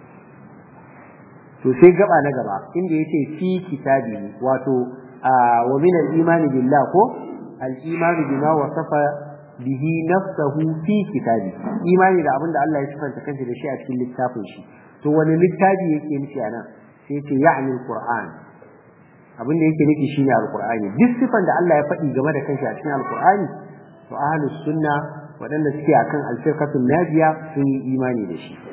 to sai gaba na gaba inda yace fi kitabi wato wa min al-iman billah ko al-iman bima wasafa bihi nafsahu fi kitabi imani da abinda Allah ya sifanta kansa da shi a cikin littafin shi to wani littafi yake nufi anan sai yace ya'ni al-qur'an abin da yake nufi shine al-qur'ani duk sifan da Allah ya faɗi game da kanshi a cikin al-qur'ani to ahlus sunna waɗanda suke akan al-firqatul najiya sun yi imani da shi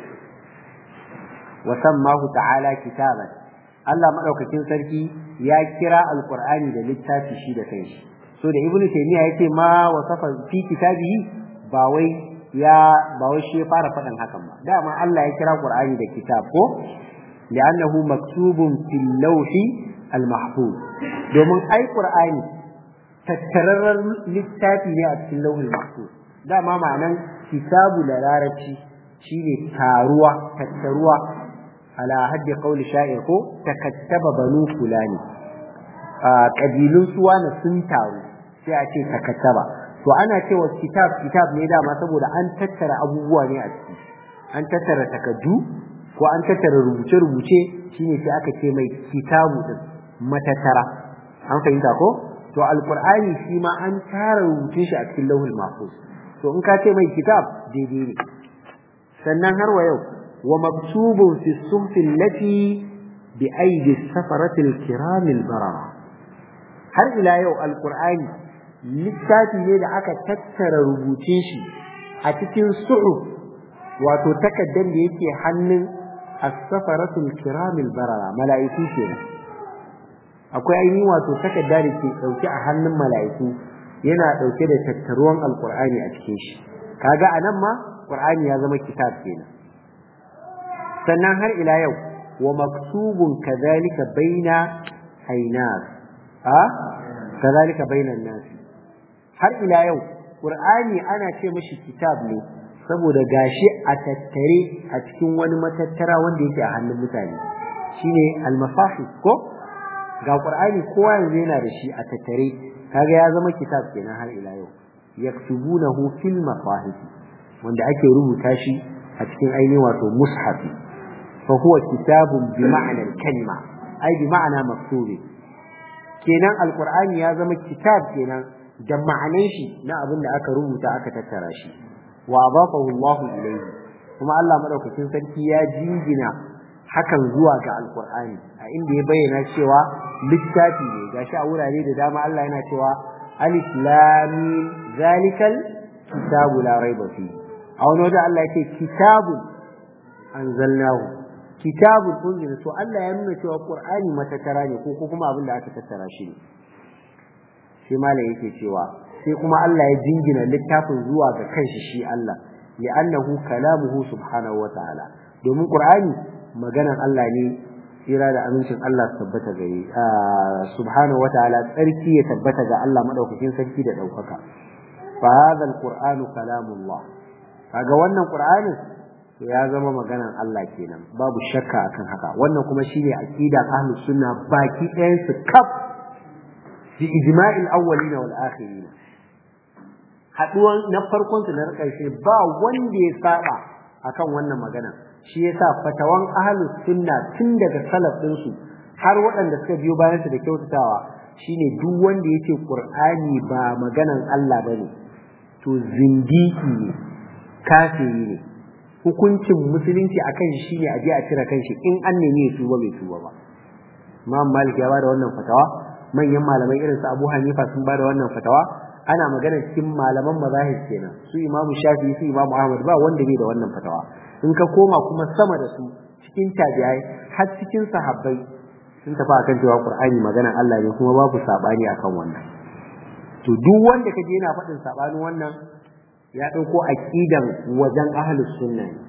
wa sammahu ta'ala kitaban Allah madaukakin sarki ya kira al-qur'ani da littafi shi da kanshi so da ibnu taymiya yake ma wasafa fi kitabihi ba wai ya ba wai shi ya fara faɗin hakan ba dama Allah ya kira Qur'ani da kitab ko li'annahu maktubun fil lawhi al mahfuz domin ai Qur'ani tattararren littafi ne a cikin lawhil mahfuz dama ma'anan kitabu da larabci shine taruwa tattaruwa ala haddi qawli sha'ir ko takattaba banu fulani kabilun suwana sun taru sai a ce takattaba to ana cewa kitab kitab ne dama saboda an tattara abubuwa ne a ciki an tattara takaddu ko an tattara rubuce-rubuce shine sai aka ce mai kitabu din matattara an fahimta ko to alqur'ani shi ma an tara rubutun shi a cikin lauhul mahfuz to in ka ce mai kitab daidai ne sannan har wa yau wa maktubun fi suhfi allati bi aidi safaratil kiramil barara har ila yau alqur'ani littafi ne da aka tattara rubutun shi a cikin su'u wato takaddan da yake hannun as-safaratul kiramil barara mala'iku kenan akwai ainihin wato takadda da ke dauke a hannun mala'iku yana dauke da tattaruwan alqur'ani a cikin shi kaga anan ma qur'ani ya zama kitab kenan sannan har ila yau wa maktubun kadhalika baina aynas a kadhalika bainan nas har ila yau Qur'ani ana ce mashi kitab ne saboda gashi a tattare a cikin wani matattara wanda yake a hannun mutane shine al-masahif ko ga Qur'ani kowa yanzu yana da shi a tattare kaga ya zama kitab kenan har ila yau yaktubunahu fil masahif wanda ake rubuta shi a cikin ainihin wato mushafi fa huwa kitabun bi ma'anar kalma ai bi ma'ana maktubi kenan alqur'ani ya zama kitab kenan da ma'anan shi na abin da aka rubuta aka tattara shi wa adafahu Allah ilayhi kuma Allah madaukakin sarki ya jingina hakan zuwa ga alqur'ani a inda ya bayyana cewa littafi ne gashi a wurare da dama Allah yana cewa alif lam mim zalikal kitabu la raiba fi a wani wajen Allah yake kitabun anzalnahu kitabun unzila to Allah ya nuna cewa qur'ani matattara ne ko kuma abin da aka tattara shi ne sai malam yake cewa sai kuma Allah ya jingina littafin zuwa ga kanshi shi Allah li'annahu kalamuhu subhanahu wa ta'ala domin qur'ani maganan Allah ne tsira da amincin Allah su tabbata gare subhanahu wa ta'ala tsarki ya tabbata ga Allah madaukakin sarki da daukaka fa hadha alqur'anu kalamullah kaga wannan qur'anin to ya zama maganan Allah kenan babu shakka akan haka wannan kuma shine aqidar ahlus sunna baki ɗayan su kaf bi ijma'il awwalina wal akhirin haduwan na farkon su na karshe ba wanda ya saba akan wannan magana shi yasa fatawan ahlus sunna tun daga salaf din su har waɗanda suka biyo bayan su da kyautatawa shine duk wanda yake qur'ani ba maganan Allah bane to zindiki ne kafiri ne hukuncin musulunci akan shi ne a je a cire kanshi in an nemi ya tuba bai tuba ba Imam Malik ya bada wannan fatawa manyan malamai irin su Abu Hanifa sun bada wannan fatawa ana magana cikin malaman mazahib kenan su Imam Shafi'i su Imam Ahmad ba wanda bai da wannan fatawa in ka koma kuma sama da su cikin tabi'ai har cikin sahabbai sun tafi akan cewa Qur'ani maganar Allah ne kuma babu sabani akan wannan to duk wanda kaje yana faɗin sabanin wannan ya ɗauko aƙidan wajen ahlus sunna ne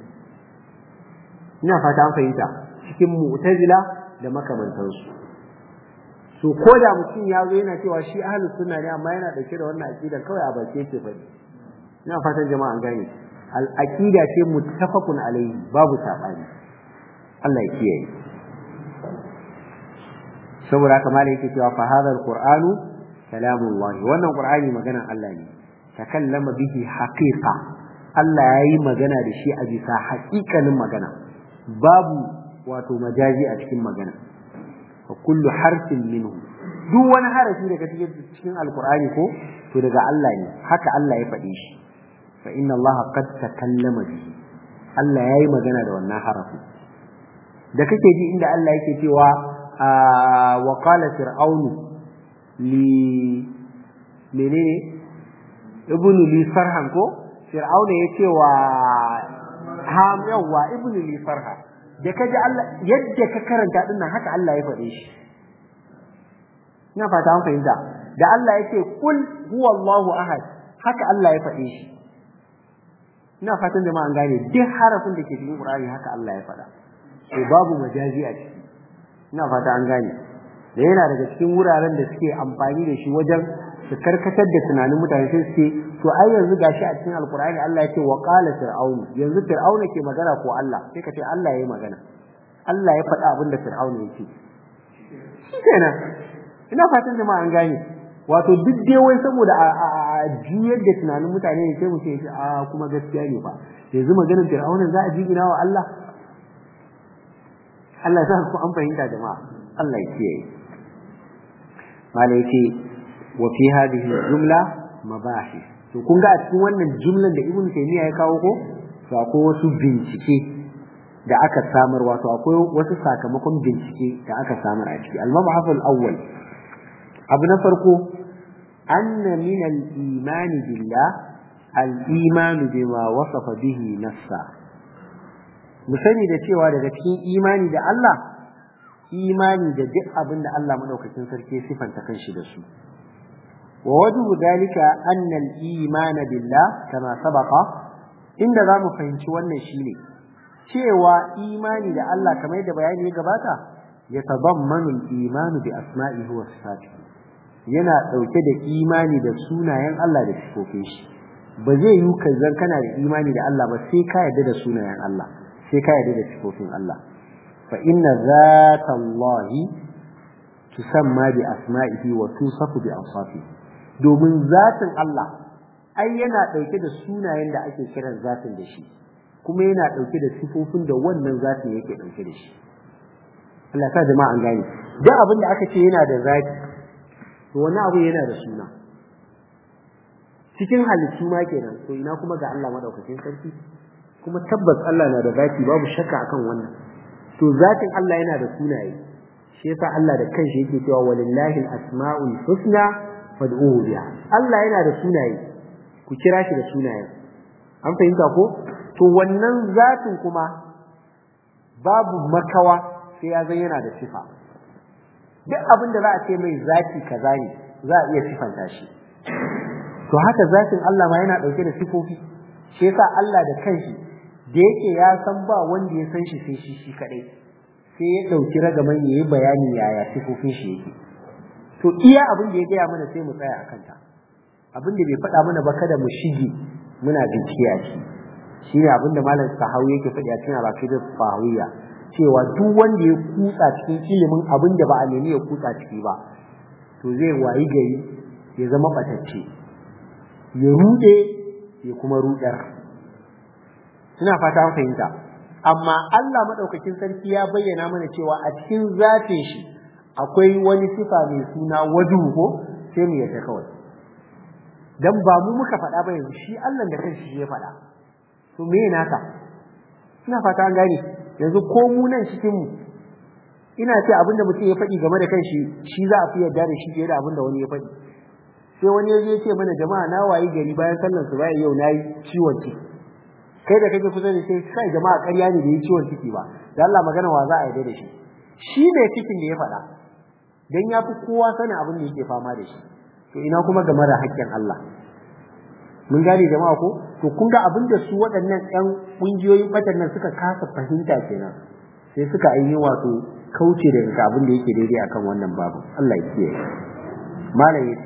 ina fata an fahimta cikin mu'tazila da makamantansu so ko da mutum ya zo yana cewa shi ahlus sunna ne amma yana ɗauke da wannan aƙidan kawai a baki yake faɗi ina fatan jama'a an gane al aqida ce muttafaqun alaihi babu sabani Allah ya kiyaye saboda haka malai yake cewa fa hadha alqur'anu kalamullah wannan qur'ani maganan Allah ne takallama bihi haqiqa Allah yayi magana da shi a bisa haƙiƙanin magana babu wato majazi a cikin magana fa kullu harfin minhu duk wani harafi da kake cikin alqur'ani ko to daga Allah ne haka Allah ya faɗe shi fa inna Allah qad takallama bihi Allah yayi magana da wannan harafi da kake ji inda Allah yake cewa wa qala fir'aunu li menene ibnu li farhan ko fir'auna yace wa ham yawa ibnu li farha da kaji Allah yadda ka karanta dinnan haka Allah ya faɗe shi ina fata an fahimta da Allah yake kul huwallahu ahad haka Allah ya faɗe shi ina fatan jama'a an gane duk harafin da ke cikin Qur'ani haka Allah ya faɗa to babu majazi a ciki ina fata an gane da yana daga cikin wuraren da suke amfani da shi wajen su karkatar da tunanin mutane sai suke to ai yanzu gashi a cikin alkur'ani Allah yake wa qala fir'aun yanzu fir'auna ke magana ko Allah sai ka ce Allah yayi magana Allah ya faɗa abin da fir'auna yake shikenan ina fatan jama'a an gane wato duk dai wai saboda a juyar da tunanin mutane ne sai mu ce a kuma gaskiya ne ba yanzu maganar fir'auna za a jigina wa Allah Allah ya sa ku an fahimta jama'a Allah ya kiyaye mala yace wa fi hadhihi jumla mabahis to kun ga a cikin wannan jumlan da Ibn Taymiyyah ya kawo ko to akwai wasu bincike da aka samar wato akwai wasu sakamakon bincike da aka samar a ciki al-mabhath al-awwal abu na farko anna min al-iman billah al-iman bima wasafa bihi nafsa mu sani da cewa daga cikin imani da Allah imani da duk abin da Allah madaukakin sarki sifanta kanshi da su wa wajhu dalika anna al-iman billah kama sabaqa inda zamu fahimci wannan shine cewa imani da Allah kamar yadda bayani ya gabata ya tabammanu al-iman bi asma'ihi wa sifatihi yana dauke da imani da sunayen Allah da sifofin shi ba zai yi ka zan kana da imani da Allah ba sai ka yarda da sunayen Allah sai ka yarda da sifofin Allah fa inna zata Allah tusamma bi asma'ihi wa tusafu bi awsafihi domin zatin Allah ai yana dauke da sunayen da ake kiran zatin da shi kuma yana dauke da sifofin da wannan zatin yake dauke da shi Allah ta jama'a an gane duk abin da aka ce yana da zati to wani abu yana da suna cikin halittu ma kenan to ina kuma ga Allah madaukakin sarki kuma tabbas Allah na da zati babu shakka akan wannan to zatin Allah yana da sunaye shi yasa Allah da kanshi yake cewa walillahi al-asma'ul husna fad'uhu biha Allah yana da sunaye ku kira shi da sunayen an fahimta ko to wannan zatin kuma babu makawa sai ya zan yana da sifa duk abin da za a ce mai zati kaza ne za a iya sifanta shi to haka zatin Allah ma yana dauke da sifofi shi yasa Allah da kanshi da yake ya san ba wanda ya san shi sai shi shi kadai sai ya dauki ragaman yayi bayani yaya sifofin shi yake to iya abin da ya gaya mana sai mu tsaya akan ta abin da bai faɗa mana ba kada mu shige muna bincike a ciki shine abin da malam sahawi yake faɗi a cikin al-aqidah fahawiyya cewa duk wanda ya kutsa cikin ilimin abin da ba a nemi ya kutsa ciki ba to zai wayi gari ya zama batacce ya rude ya kuma rudar ina fata an fahimta amma Allah madaukakin sarki ya bayyana mana cewa a cikin zatin shi akwai wani sifa mai suna wadu ko sai mu yarda kawai dan ba mu muka faɗa ba yanzu shi Allah da kanshi shi ya faɗa to me naka ina fata an gane yanzu ko mu nan cikin mu ina ce abinda mutum ya faɗi game da kanshi shi za a fi yarda da shi fiye da abinda wani ya faɗi sai wani ya je ce mana jama'a na wayi gari bayan sallar su bayan yau nayi ciwon ciki kai da kake kusa da sai kai jama'a ƙarya ne da yi ciwon ciki ba da Allah magana wa za a yarda da shi shi ne cikin da ya faɗa dan ya fi kowa sanin abin da yake fama da shi to ina kuma game da haƙƙin Allah mun gane jama'a ko to kun ga abin da su waɗannan ƴan ƙungiyoyin ɓatan nan suka kasa fahimta kenan sai suka ainihin wato kauce daga abin da yake daidai akan wannan babu Allah ya kiyaye malam yace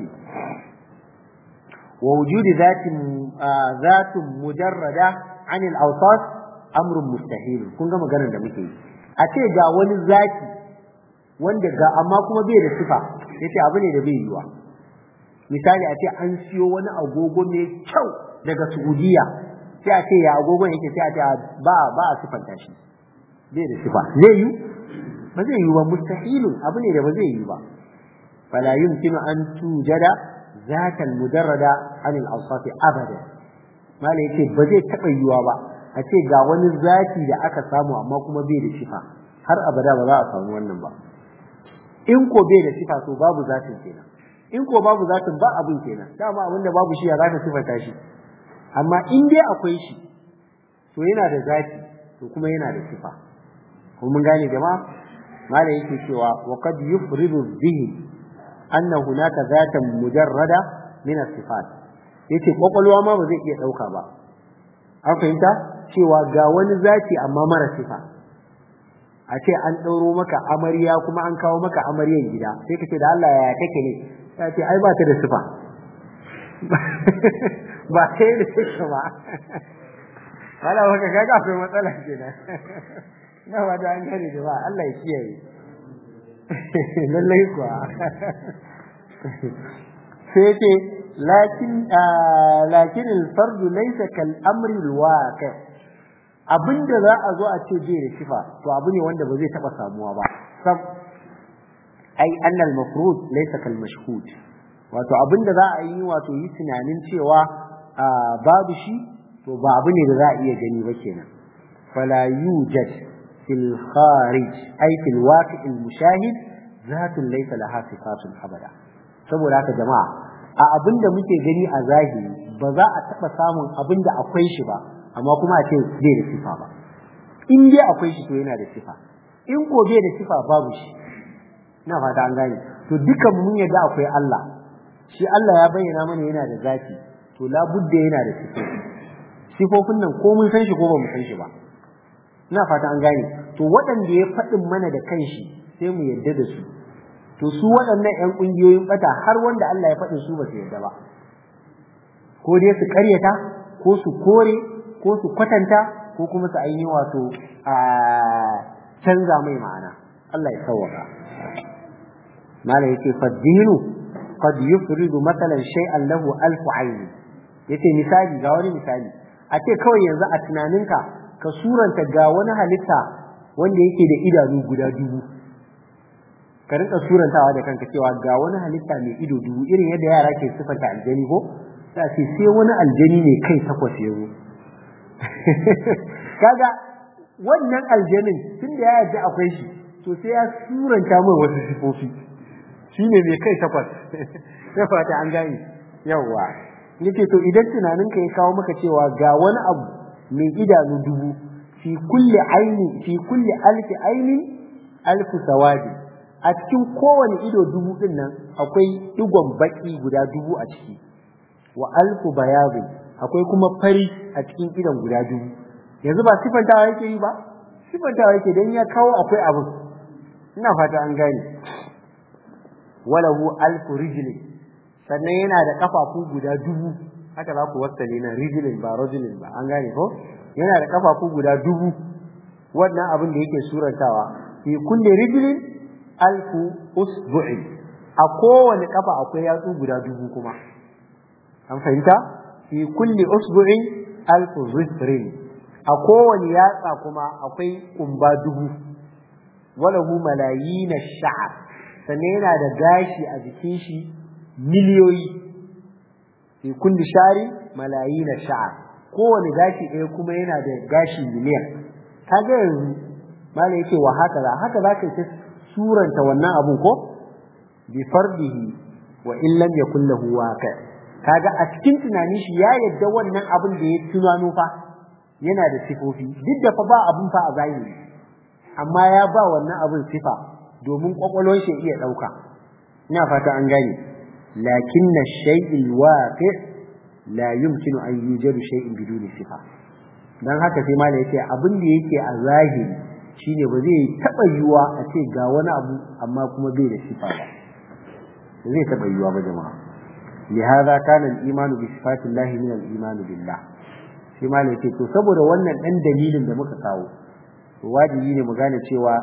wa wujudi zatin zatun mujarrada an al-awsat amrun mustahil kun ga maganar da muke yi a ce ga wani zati wanda ga amma kuma bai da sifa yace abu ne da bai yiwa misali a ce an siyo wani agogo mai kyau daga Saudiya sai a ce ya agogon yake sai a ce ba ba a sifanta shi bai da sifa zai yi ba zai yi ba mustahilun abu ne da ba zai yi ba fala yumkinu an tujada zatan mujarrada anil awsaf abada mala yace ba zai taba yiwa ba a ce ga wani zati da aka samu amma kuma bai da sifa har abada ba za a samu wannan ba in ko bai da sifa to babu zatin kenan in ko babu zatin ba abin kenan dama abin da babu shi ya zaka sifata shi amma in dai akwai shi to yana da zati to kuma yana da sifa ko mun gane jama'a mala yake cewa wa qad yufridu bihi anna hunaka zatan mujarrada min as-sifat yace kwakwalwa ma ba zai iya dauka ba an fahimta cewa ga wani zati amma mara sifa a ce an ɗauro maka amarya kuma an kawo maka amaryan gida sai ka ce da Allah ya kake ne ya ce ai ba ta da sifa ba sai da sifa ba wala waka kaga akwai matsala kenan na wada an gane da ba Allah ya kiyaye lallai kuwa sai ce lakin lakin al-fard laysa kal amri al-waqi abinda za a zo a ce bai da sifa to abu ne wanda ba zai taba samuwa ba sab ai anna al-mafrud laysa kal mashhud wato abinda za a yi wato yi tunanin cewa babu shi to ba abu ne da za a iya gani ba kenan fala yujad fil kharij ai fil waqi' al mushahid zatun laysa laha sifatun abada saboda haka jama'a a abinda muke gani a zahiri ba za a taba samun abinda akwai shi ba amma kuma a ce bai da sifa ba in dai akwai shi to yana da sifa in ko bai da sifa babu shi ina fata an gane to dukan mun yadda akwai Allah shi Allah ya bayyana mana yana da zati to labudda yana da sifofi sifofin nan ko mun san shi ko ba mu san shi ba ina fata an gane to waɗanda ya faɗin mana da kanshi sai mu yarda da su to su waɗannan ƴan ƙungiyoyin bata har wanda Allah ya faɗin su ba su yarda ba ko dai su ƙaryata ko su kore ko su kwatanta ko kuma su ainihin wato a canza mai ma'ana Allah ya sauwaka mala yake faddinu qad yufridu matalan shay'an lahu alf ayn yace misali ga wani misali a ce kawai yanzu a tunaninka ka suranta ga wani halitta wanda yake da idanu guda dubu ka rinka surantawa da kanka cewa ga wani halitta mai ido dubu irin yadda yara ke sifanta aljani ko sai ce sai wani aljani ne kai takwas ya zo kaga wannan aljanin tun da ya yarda akwai shi to sai ya suranta mai wasu sifofi shine mai kai takwas sai fata an gane yawa yake to idan tunaninka ya kawo maka cewa ga wani abu mai idanu dubu fi kulli aini fi kulli alfi aini alfu sawadi a cikin kowane ido dubu din nan akwai digon baki guda dubu a ciki wa alfu bayabi akwai kuma fari a cikin idon guda dubu yanzu ba sifantawa yake yi ba sifantawa yake dan ya kawo akwai abu ina fata an gane walahu alfu rijlin sannan yana da kafafu guda dubu haka za ku wasale na rijlin ba rajulin ba an gane ko yana da kafafu guda dubu wannan abin da yake surantawa fi kulli rijlin alfu usbu'in a kowane kafa akwai yatsu guda dubu kuma an fahimta fi kulli usbu'in alfu zifrin a kowane yatsa kuma akwai kumba dubu walahu malayin sha'r sannan yana da gashi a jikin shi miliyoyi fi kulli shari malayin sha'r kowane gashi ɗaya kuma yana da gashi miliyan kaga yanzu malai yake wa haka za haka za ka suranta wannan abun ko bi fardihi wa in lam yakul lahu waqi kaga a cikin tunanin shi ya yadda wannan abin da ya tunano fa yana da sifofi duk da fa ba abun fa a zahiri amma ya ba wannan abin sifa domin kwakwalwar shi iya dauka ina fata an gane lakinna shay'il waqi la yumkinu an yujadu shay'in biduni sifa dan haka sai malai yace abin da yake a zahiri shine ba zai taba yiwa a ce ga wani abu amma kuma bai da sifa ba zai taba yiwa ba jama'a لهذا كان الإيمان بصفات الله من الإيمان بالله shi ma ne ce to saboda wannan dan dalilin da muka kawo to wajibi ne mu gane cewa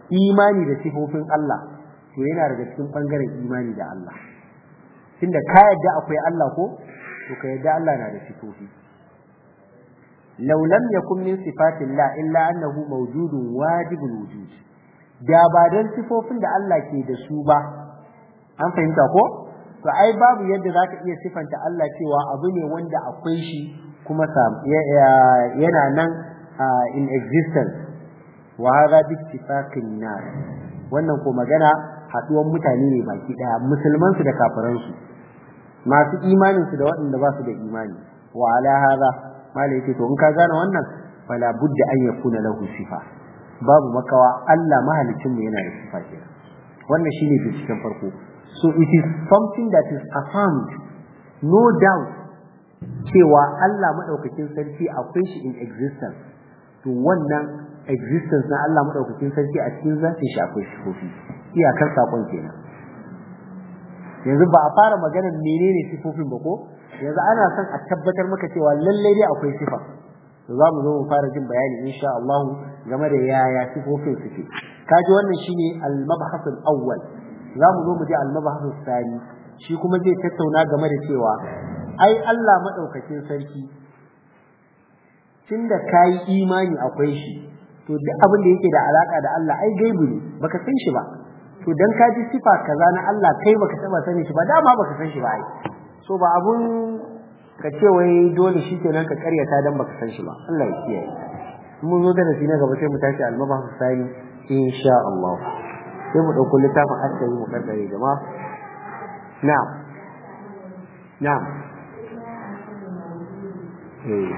imani da sifofin Allah to yana daga cikin bangaren imani da Allah tunda ka yadda akwai Allah ko to ka yadda Allah na da sifofi law lam yakun min sifatillah illa annahu mawjudun wajibul wujud da ba dan sifofin da Allah ke da su ba an fahimta ko to ai babu yadda zaka iya sifanta Allah cewa abu ne wanda akwai shi kuma yana nan in existence wa hadha bi ittifaqin nas wannan ko magana haduwan mutane ne baki daya musulman su da kafiran su masu imanin su da waɗanda ba su da imani wa ala hadha mala yake to in ka gane wannan fala budda an yakuna lahu sifa babu makawa Allah mahalicin mu yana da sifa kenan wannan shine binciken farko so it is something that is affirmed no doubt cewa Allah madaukakin sarki akwai shi in existence to wannan existence na Allah madaukakin sarki a cikin zatin shi akwai sifofi iyakar sakon kenan yanzu ba a fara maganar menene sifofin ba ko yanzu ana son a tabbatar maka cewa lallai dai akwai sifa to za mu zo mu fara jin bayani insha Allah game da yaya sifofin suke kaji wannan shine al-mabhath al-awwal za mu zo mu ji al-mabhath al-thani shi kuma zai tattauna game da cewa ai Allah madaukakin sarki tunda kai imani akwai shi to duk abin da yake da alaka da Allah ai gaibu ne baka san shi ba to dan ka ji sifa kaza na Allah kai baka taba sani shi ba dama baka san shi ba ai so ba abun ka ce wai dole shi kenan ka karyata dan baka san shi ba Allah ya kiyaye mun zo da nasi na gaba sai mu tashi al-mabah sani insha Allah sai mu dauko littafin askari mu karkare jama'a na'am na'am eh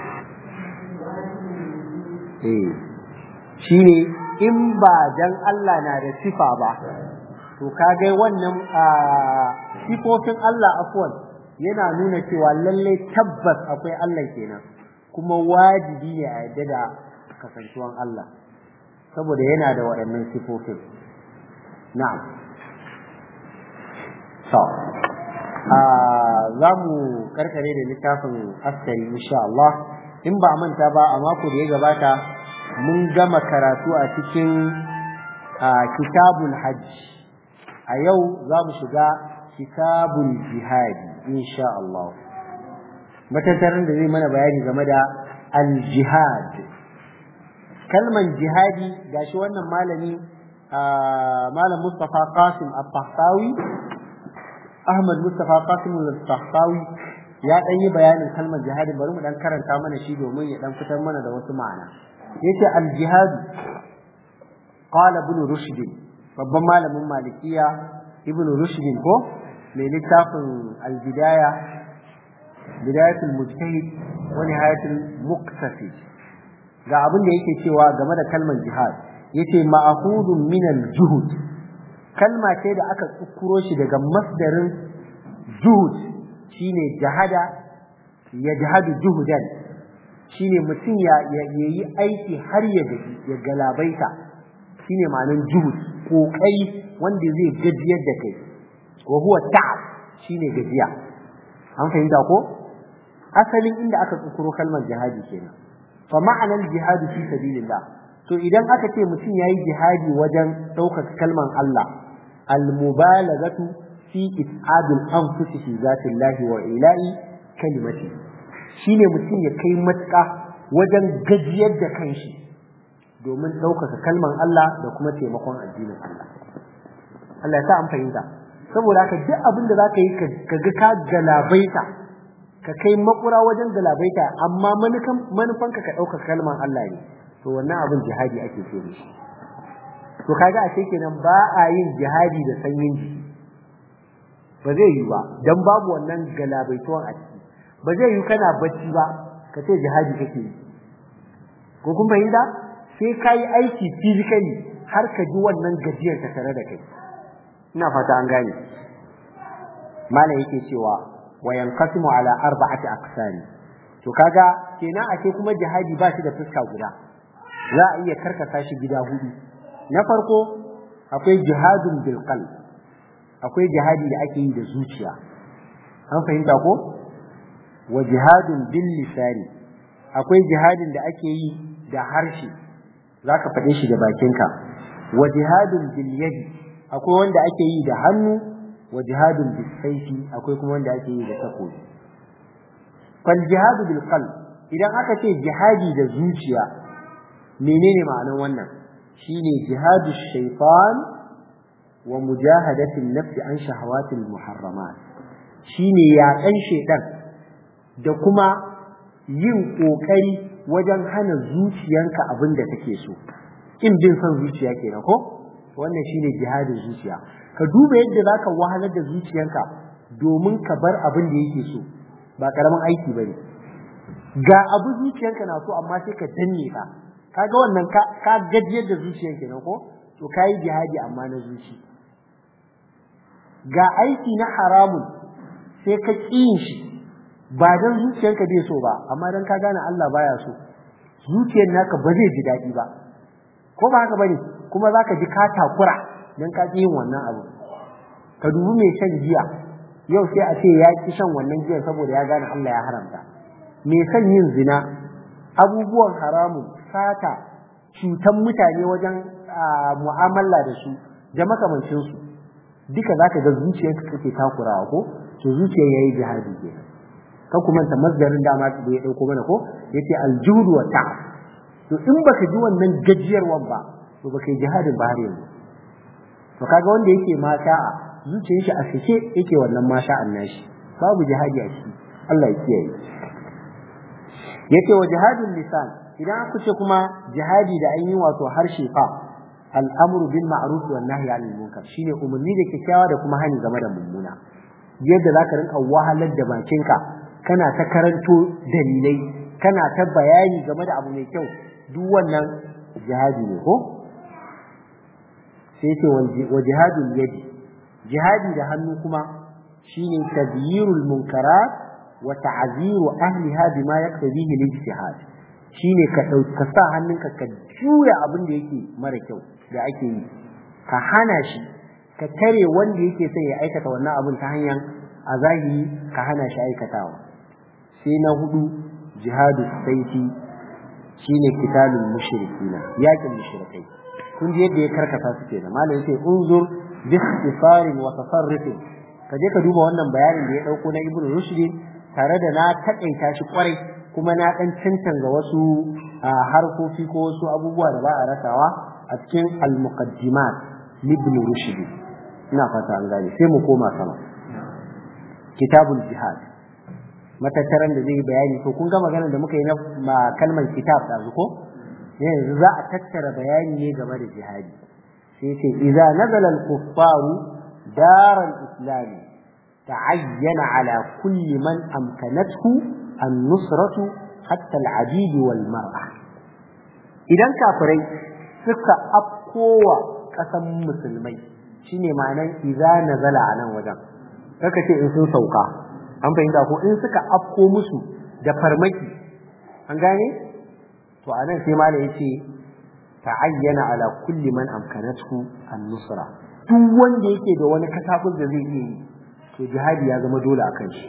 eh shine in ba dan Allah na da sifa ba to kaga wannan sifofin Allah afwan yana nuna cewa lallai tabbas akwai Allah kenan kuma wajibi ne a yadda da kasantuwan Allah saboda yana da waɗannan sifofin na'am so za mu karkare da littafin askari insha Allah in ba manta ba a mako da ya gabata mun gama karatu a cikin kitabul hajj a yau za mu shiga kitabul jihadi insha Allah matattarin da zai mana bayani game da al-jihad kalman jihadi gashi wannan malami malam Mustafa Qasim al-Tahtawi Ahmad Mustafa Qasim al-Tahtawi ya dan yi bayanin kalmar jihadi bari mu dan karanta mana shi domin ya dan fitar mana da wasu ma'ana yace al-jihad qala ibn rushd babban malamin malikiya ibn rushd ko mai littafin albidaya bidayatul mujtahid wa nihayatul muqtasid ga abin da yake cewa game da kalmar jihad yace ma'khudun min al-juhud kalma ce da aka tsukuro shi daga masdarin juhud shine jahada yajhadu juhudan shine mutum ya yayi aiki har ya gaji ya galabaita shine ma'anar juhud kokari wanda zai gajiyar da kai wa huwa ta'ab shine gajiya an fahimta ko asalin inda aka tsukuro kalmar jihadi kenan fa ma'anar jihadi fi sabilillah to idan aka ce mutum yayi jihadi wajen ɗaukar kalmar Allah al-mubalaghatu fi it'adil anfusi fi zatillahi wa ila'i kalimati shine mutum ya kai matuƙa wajen gajiyar da kanshi domin ɗaukaka kalmar Allah da kuma taimakon addinin Allah Allah ya sa an fahimta saboda haka duk abin da zaka yi ka ga ka galabaita ka kai makura wajen galabaita amma manufanka ka ɗauka kalmar Allah ne to wannan abin jihadi ake so da shi to kaga a ce kenan ba a yin jihadi da sanyin jiki ba zai yi ba dan babu wannan galabaituwan a ciki ba zai yi kana bacci ba ka ce jihadi kake yi ko kun fahimta sai ka yi aiki physically har ka ji wannan gajiyar ta tare da kai ina fata an gane malam yake cewa wa yanqasimu ala arba'ati aqsami to kaga kenan ake kuma jihadi ba shi da fuska guda za a iya karkasa shi gida hudu na farko akwai jihadun bil qalb akwai jihadi da ake yi da zuciya an fahimta ko wa jihadun bil lisani akwai jihadin da ake yi da harshe zaka faɗe shi da bakinka wa jihadun bil yadi akwai wanda ake yi da hannu wa jihadun bis sayfi akwai kuma wanda ake yi da takobi fal jihadu bil qalb idan aka ce jihadi da zuciya menene ma'anar wannan shine jihadu shaytan wa mujahadatin nafsi an shahawatil muharramat shine yaƙan shaitan da kuma yin ƙoƙari wajen hana zuciyanka abin da take so in bin son zuciya kenan ko wannan shine jihadin zuciya ka duba yadda zaka wahalar da zuciyanka domin ka bar abin da yake so ba karamin aiki bane ga abu zuciyanka na so amma sai ka danne ka kaga wannan ka ka gajiyar da zuciyan kenan ko to kai jihadi amma na zuci ga aiki na haramun sai ka ƙin shi ba dan zuciyarka bai so ba amma dan ka gane Allah baya so zuciyar naka ba zai ji daɗi ba ko ba haka bane kuma zaka ji ka takura dan ka yin wannan abu ka dubi mai shan giya yau sai a ce ya ki shan wannan giya saboda ya gane Allah ya haramta mai son yin zina abubuwan haramun sata cutan mutane wajen mu'amala da su da makamancinsu duka zaka ga zuciyarka kake takurawa ko to zuciyar yayi jihadi ke ka kuma ta masdarin dama da ya dauko mana ko yace aljuhud wa ta to in baka ji wannan gajiyarwan ba to baka yi jihadin ba har yanzu to kaga wanda yake ma sha'a zuciyar shi a sake yake wannan ma sha'an nashi babu jihadi a ciki Allah ya kiyaye yace wa jihadul lisan idan aka ce kuma jihadi da an yi wato harshe fa al'amru bil ma'ruf wan nahyi 'anil munkar shine umarni da kyakkyawa da kuma hani game da mummuna yadda zaka rinka wahalar da bakinka kana ta karanto dalilai kana ta bayani game da abu mai kyau duk wannan jihadi ne ko sai ce wa jihadul yadi jihadi da hannu kuma shine tabyirul munkarat wa ta'ziru ahliha bima yaktabihi al-ijtihad shine ka ka sa hannunka ka juya abin da yake mara kyau da ake yi ka hana shi ka tare wanda yake son ya aikata wannan abin ta hanyar a zahiri ka hana shi aikatawa sai na hudu jihadu saifi shine kitalul mushrikina yakin mushrikai kun ji yadda ya karkata su kenan malam yace unzur bi ikhtisarin wa tafarrufin ka je ka duba wannan bayanin da ya dauko na ibnu rushd tare da na takaita shi kwarai kuma na dan cancanta wasu harkoki ko wasu abubuwa da ba a rasawa a cikin al-muqaddimat ibn rushd ina fata an gane sai mu koma sama kitabul jihad matattaran da zai yi bayani to kun ga maganar da muka yi na kalmar kitab da ko yanzu za a tattara bayani ne game da jihadi sai ce idza nazala al-kuffaru dar al-islam ta'ayyana ala kulli man amkanathu an-nusratu hatta al-abid wal mar'a idan kafirai suka afkowa kasan musulmai shine ma'anar idza nazala a nan wajen kaka ce in sun sauka an fahimta ko in suka afko musu da farmaki an gane to anan sai mala yace ta'ayyana ala kulli man amkanathu an-nusra duk wanda yake da wani kasafin da zai iya yi to jihadi ya zama dole akan shi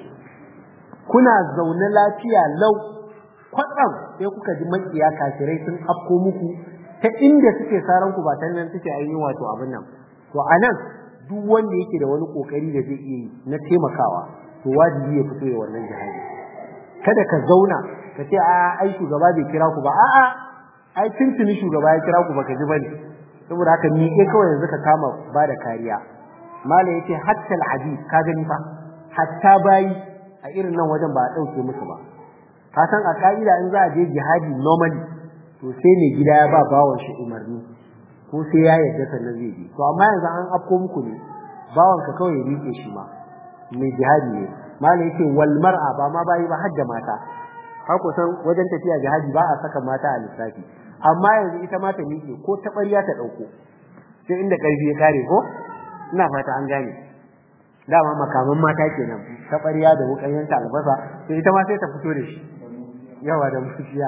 kuna zaune lafiya lau kwatsam sai kuka ji makiya kafirai sun afko muku ta inda suke saran ku ba ta nan suke ainihin wato abin nan to anan duk wanda yake da wani kokari da zai iya yi na taimakawa to wajibi ya fito ya wannan jihadi kada ka zauna ka ce a ai shugaba bai kira ku ba a'a ai tuntuni shugaba ya kira ku baka ji bane saboda haka ni ke kawai yanzu ka kama ba da kariya malai yace hatta al ka gani fa hatta bayi a irin nan wajen ba a dauke musu ba ka san a ka'ida in za a je jihadi normally to sai ne gida ya ba bawon shi umarni ko sai ya yarda sannan zai je to amma yanzu an afko muku ne bawon ka kawai ya rike shi ma mai jihadi ne malai yace wal mar'a ba ma bayi ba har da mata har ku san wajen tafiya jihadi ba a saka mata a lissafi amma yanzu ita ma ta miƙe ko ta ɓarya ta ɗauko sai inda ƙarfi ya kare ko ina fata an gane dama makaman mata kenan ta ɓarya da wukan yanka albasa sai ita ma sai ta fito da shi yawa da mushiya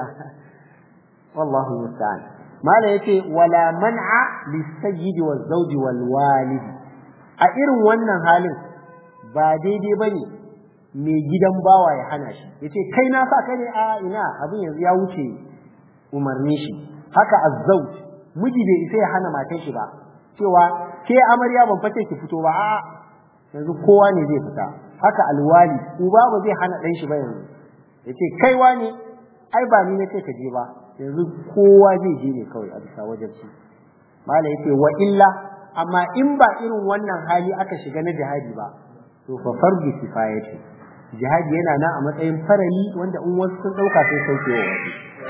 wallahu musta'an mala yace wala man'a lisayyidi waz zawji wal walidi a irin wannan halin ba daidai bane mai gidan bawa ya hana shi yace kai na sa kai ne a ina abin yanzu ya wuce umarni shi haka azzauj miji bai isa ya hana matan shi ba cewa ke amarya ban face ki fito ba a yanzu kowa ne zai fita haka alwali uba ba zai hana dan shi ba yanzu yace kai wani ai ba ni nace ka je ba yanzu kowa zai je ne kawai a bisa wajen shi mala yace wa illa amma in ba irin wannan hali aka shiga na jihadi ba to fa fardu kifayati jihadi yana nan a matsayin farali wanda in wasu sun dauka sai sauke wa wasu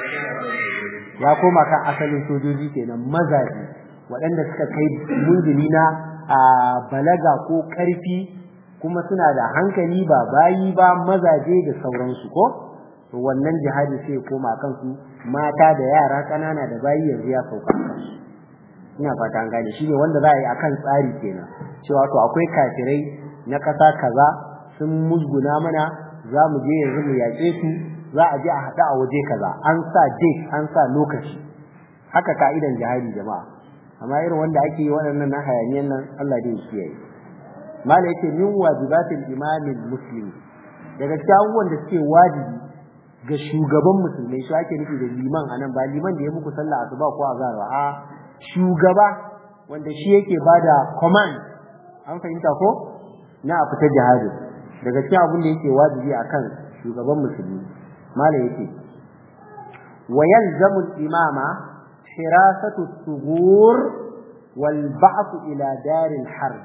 ya koma kan asalin sojoji kenan mazaje waɗanda suka kai munzili na a balaga ko ƙarfi kuma suna da hankali ba bayi ba mazaje da sauransu ko to wannan jihadi sai koma kansu mata da yara ƙanana da bayi yanzu ya sauka kansu ina fata an gane shine wanda za a yi akan tsari kenan cewa to akwai kafirai na ƙasa kaza sun musguna mana za mu je yanzu mu yaƙe su za a je a haɗu a waje kaza an sa date an sa lokaci haka ka'idan jihadi jama'a amma irin wanda ake yi waɗannan na hayaniyan nan Allah dai kiyaye mala yake min wajibatil imamin muslimi daga cikin abubuwan da suke wajibi ga shugaban musulmai shi ake nufi da liman anan ba liman da ya muku sallah asuba ko azhar ba a shugaba wanda shi yake bada command an fahimta ko na a fita jihadi daga cikin abin da yake wajibi akan shugaban musulmi mala yake wa yalzamu al-imama hirasatu as-sughur wal ba'th ila dar al-harb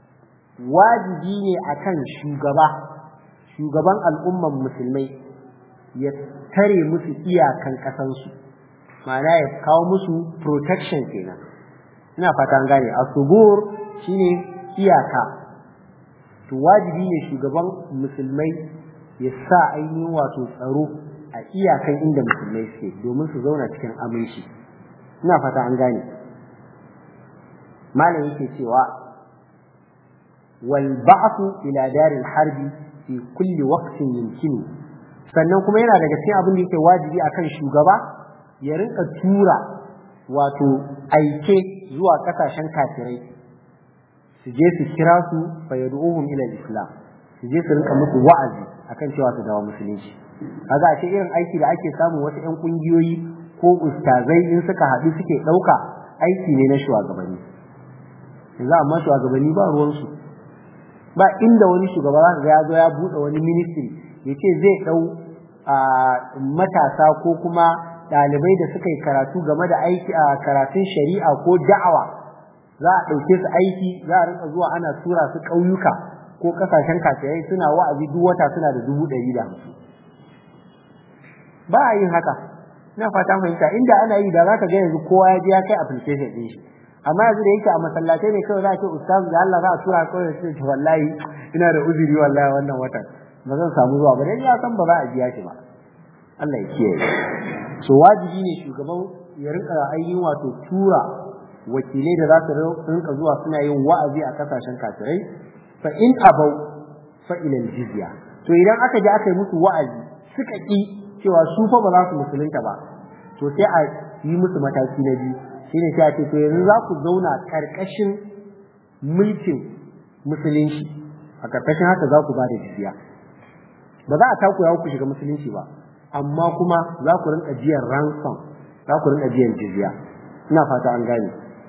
wajibi ne akan shugaba shugaban al'umman musulmai ya tare musu iyakan kasansu ma'ana ya kawo musu protection kenan ina fata an gane as-sughur shine iyaka to wajibi ne shugaban musulmai ya sa ainihin wato tsaro a iyakan inda musulmai suke domin su zauna cikin aminci ina fata an gane malam yake cewa wal ba'thu ila daril harbi fi kulli waqtin yumkinu sannan kuma yana daga cikin abin da yake wajibi akan shugaba ya rinka tura wato aike zuwa kasashen kafirai su je su kira su fa yad'uhum ila islam su je su rinka musu wa'azi akan cewa su dawo musulunci kaga a ce irin aiki da ake samu wasu ƴan kungiyoyi ko ustazai in suka haɗu suke ɗauka aiki ne na shugabanni yanzu amma shugabanni ba ruwansu ba inda wani shugaba za ga ya zo ya buɗe wani ministry ya ce zai ɗau matasa ko kuma ɗalibai da suka yi karatu game da aiki a karatun shari'a ko da'awa za a ɗauke su aiki za a rinka zuwa ana tura su ƙauyuka ko ƙasashen kafirai suna wa'azi duk wata suna da dubu ɗari da hamsin ba a yin haka ina fatan fahimta inda ana yi da za ka ga yanzu kowa ya je ya kai application ɗin shi amma yanzu da yake a masallatai ne kawai za a ce ustaz da Allah za a tura kawai sai ce wallahi ina da uzuri wallahi wannan watan ba zan samu zuwa ba dan ya san ba za a biya shi ba Allah ya kiyaye so wajibi ne shugaban ya rinka ainihin wato tura wakilai da za su rinka zuwa suna yin wa'azi a kasashen kafirai fa in abau fa ila jizya to idan aka je aka yi musu wa'azi suka ki cewa su fa ba za su musulunta ba to sai a yi musu mataki na biyu shine sai a ce to yanzu za ku zauna karkashin mulkin musulunci a karkashin haka za ku ba da jizya ba za a takura ku shiga musulunci ba amma kuma za ku rinka biyan ransom za ku rinka biyan jizya ina fata an gane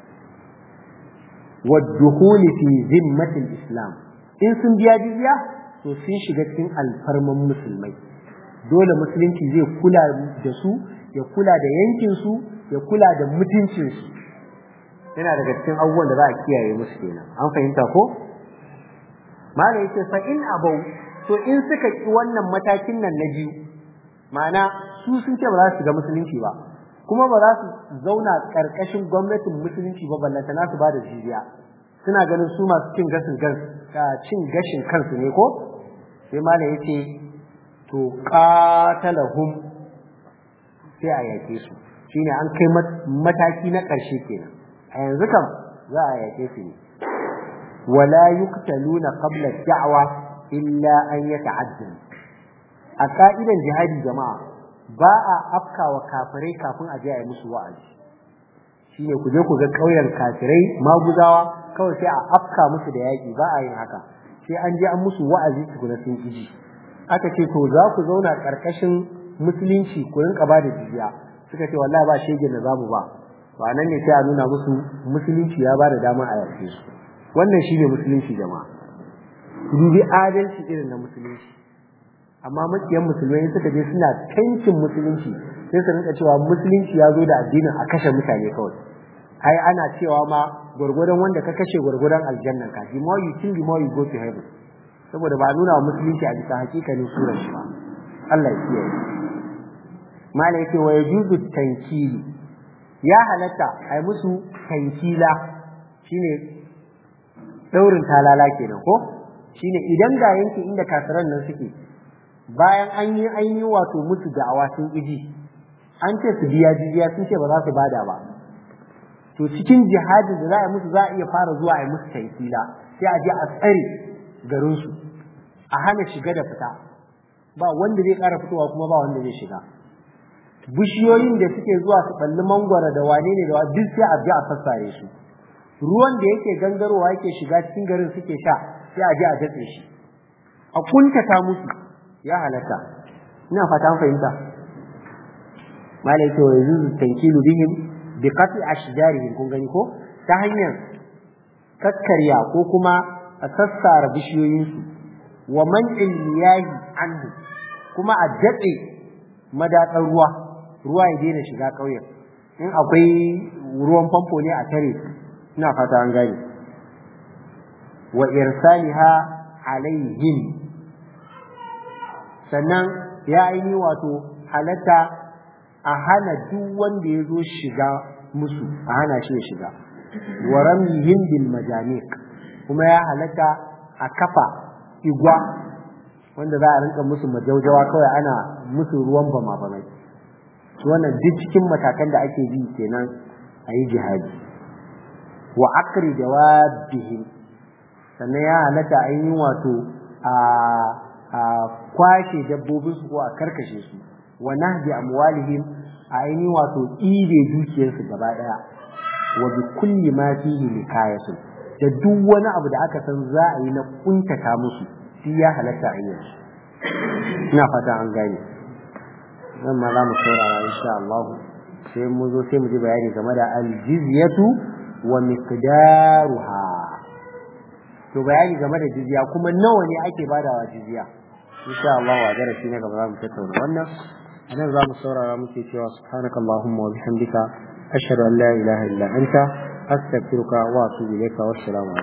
والدخول في ذمة الإسلام in sun biya jizya to sun shiga cikin alfarman musulmai dole musulunci zai kula da su ya kula da yankin su ya kula da mutuncin su yana daga cikin abubuwan da za a kiyaye musu kenan an fahimta ko mala yace fa in abau to in suka ki wannan matakin nan na biyu ma'ana su sun ce ba za su shiga musulunci ba kuma ba za su zauna karkashin gwamnatin musulunci ba ballanta na su ba da jizya suna ganin su masu cin gashin cin gashin kansu ne ko sai malam yace to qatalahum sai a yake su shine an kai mataki na ƙarshe kenan a yanzu kam za a yake su ne wala yuqtaluna qabla da'wa illa an yata'addan a ka'idan jihadi jama'a ba a afkawa kafirai kafin a je a yi musu wa'azi shine ku je ku ga ƙauyen kafirai maguzawa kawai sai a afka musu da yaƙi ba a yin haka sai an je an musu wa'azi tukuna sun iji aka ce to za ku zauna ƙarƙashin musulunci ku rinka ba da jizya suka ce wallahi ba shegen da zamu ba ba nan ne sai a nuna musu musulunci ya ba da dama a yarfe su wannan shine musulunci jama'a ku dubi adalci irin na musulunci amma makiyan musulmai suka je suna tankin musulunci sai su rinka cewa musulunci ya zo da addinin a kashe mutane kawai ai ana cewa ma gwargwadon wanda ka kashe gwargwadon aljannan ka the more you kill the more you go to heaven saboda ba nuna wa musulunci a bisa hakikanin surar shi ba Allah ya kiyaye mala yake wa yajuzu tankili ya halatta ai musu tankila shine daurin talala kenan ko shine idan ga yanki inda kafiran nan suke bayan an yi an yi wato musu da'awa sun iji an ce su biya jiziya sun ce ba za su bada ba to cikin jihadin da za a musu za a iya fara zuwa a yi musu taifila sai a je a tsare garinsu a hana shiga da fita ba wanda zai ƙara fitowa kuma ba wanda zai shiga bishiyoyin da suke zuwa su balli mangwara da wane ne da duk sai a je a sassare su ruwan da yake gangarowa yake shiga cikin garin suke sha sai a je a datse shi a kuntata musu ya halatta ina fata an fahimta malai to yanzu tankilu bihim bi qati ashjarihim kun gani ko ta hanyar kakkarya ko kuma a sassara bishiyoyinsu wa man'il miyahi anhu kuma a datse madatsar ruwa ruwa ya daina shiga ƙauyen in akwai ruwan famfo ne a tare ina fata an gane wa irsaliha alaihim sannan ya aini wato halatta a hana duk wanda ya zo shiga musu a hana shi ya shiga wa ramyihim bil majaniq kuma ya halatta a kafa igwa wanda za a rinka musu majaujawa kawai ana musu ruwan bama bamai wannan duk cikin matakan da ake bi kenan a yi jihadi wa akri jawabihim sannan ya halatta a yi wato a kwashe dabbobinsu ko a karkashe su wa nahdi amwalihim a yi wato ɗibe dukiyarsu gaba ɗaya wa bi kulli ma fihi likayatun da duk wani abu da aka san za a yi na kuntata musu shi ya halatta a yi ina fata an gane nan ma za mu saurara insha Allah sai mu zo sai mu ji bayani game da aljizyatu wa miqdaruha to bayani game da jizya kuma nawa ne ake badawa jizya insha Allah wa darasi na gaba za mu tattauna wannan anan za mu saurara muke cewa subhanakallahumma wa bihamdika ashhadu an la ilaha illa anta astaghfiruka wa atubu ilayka wassalamu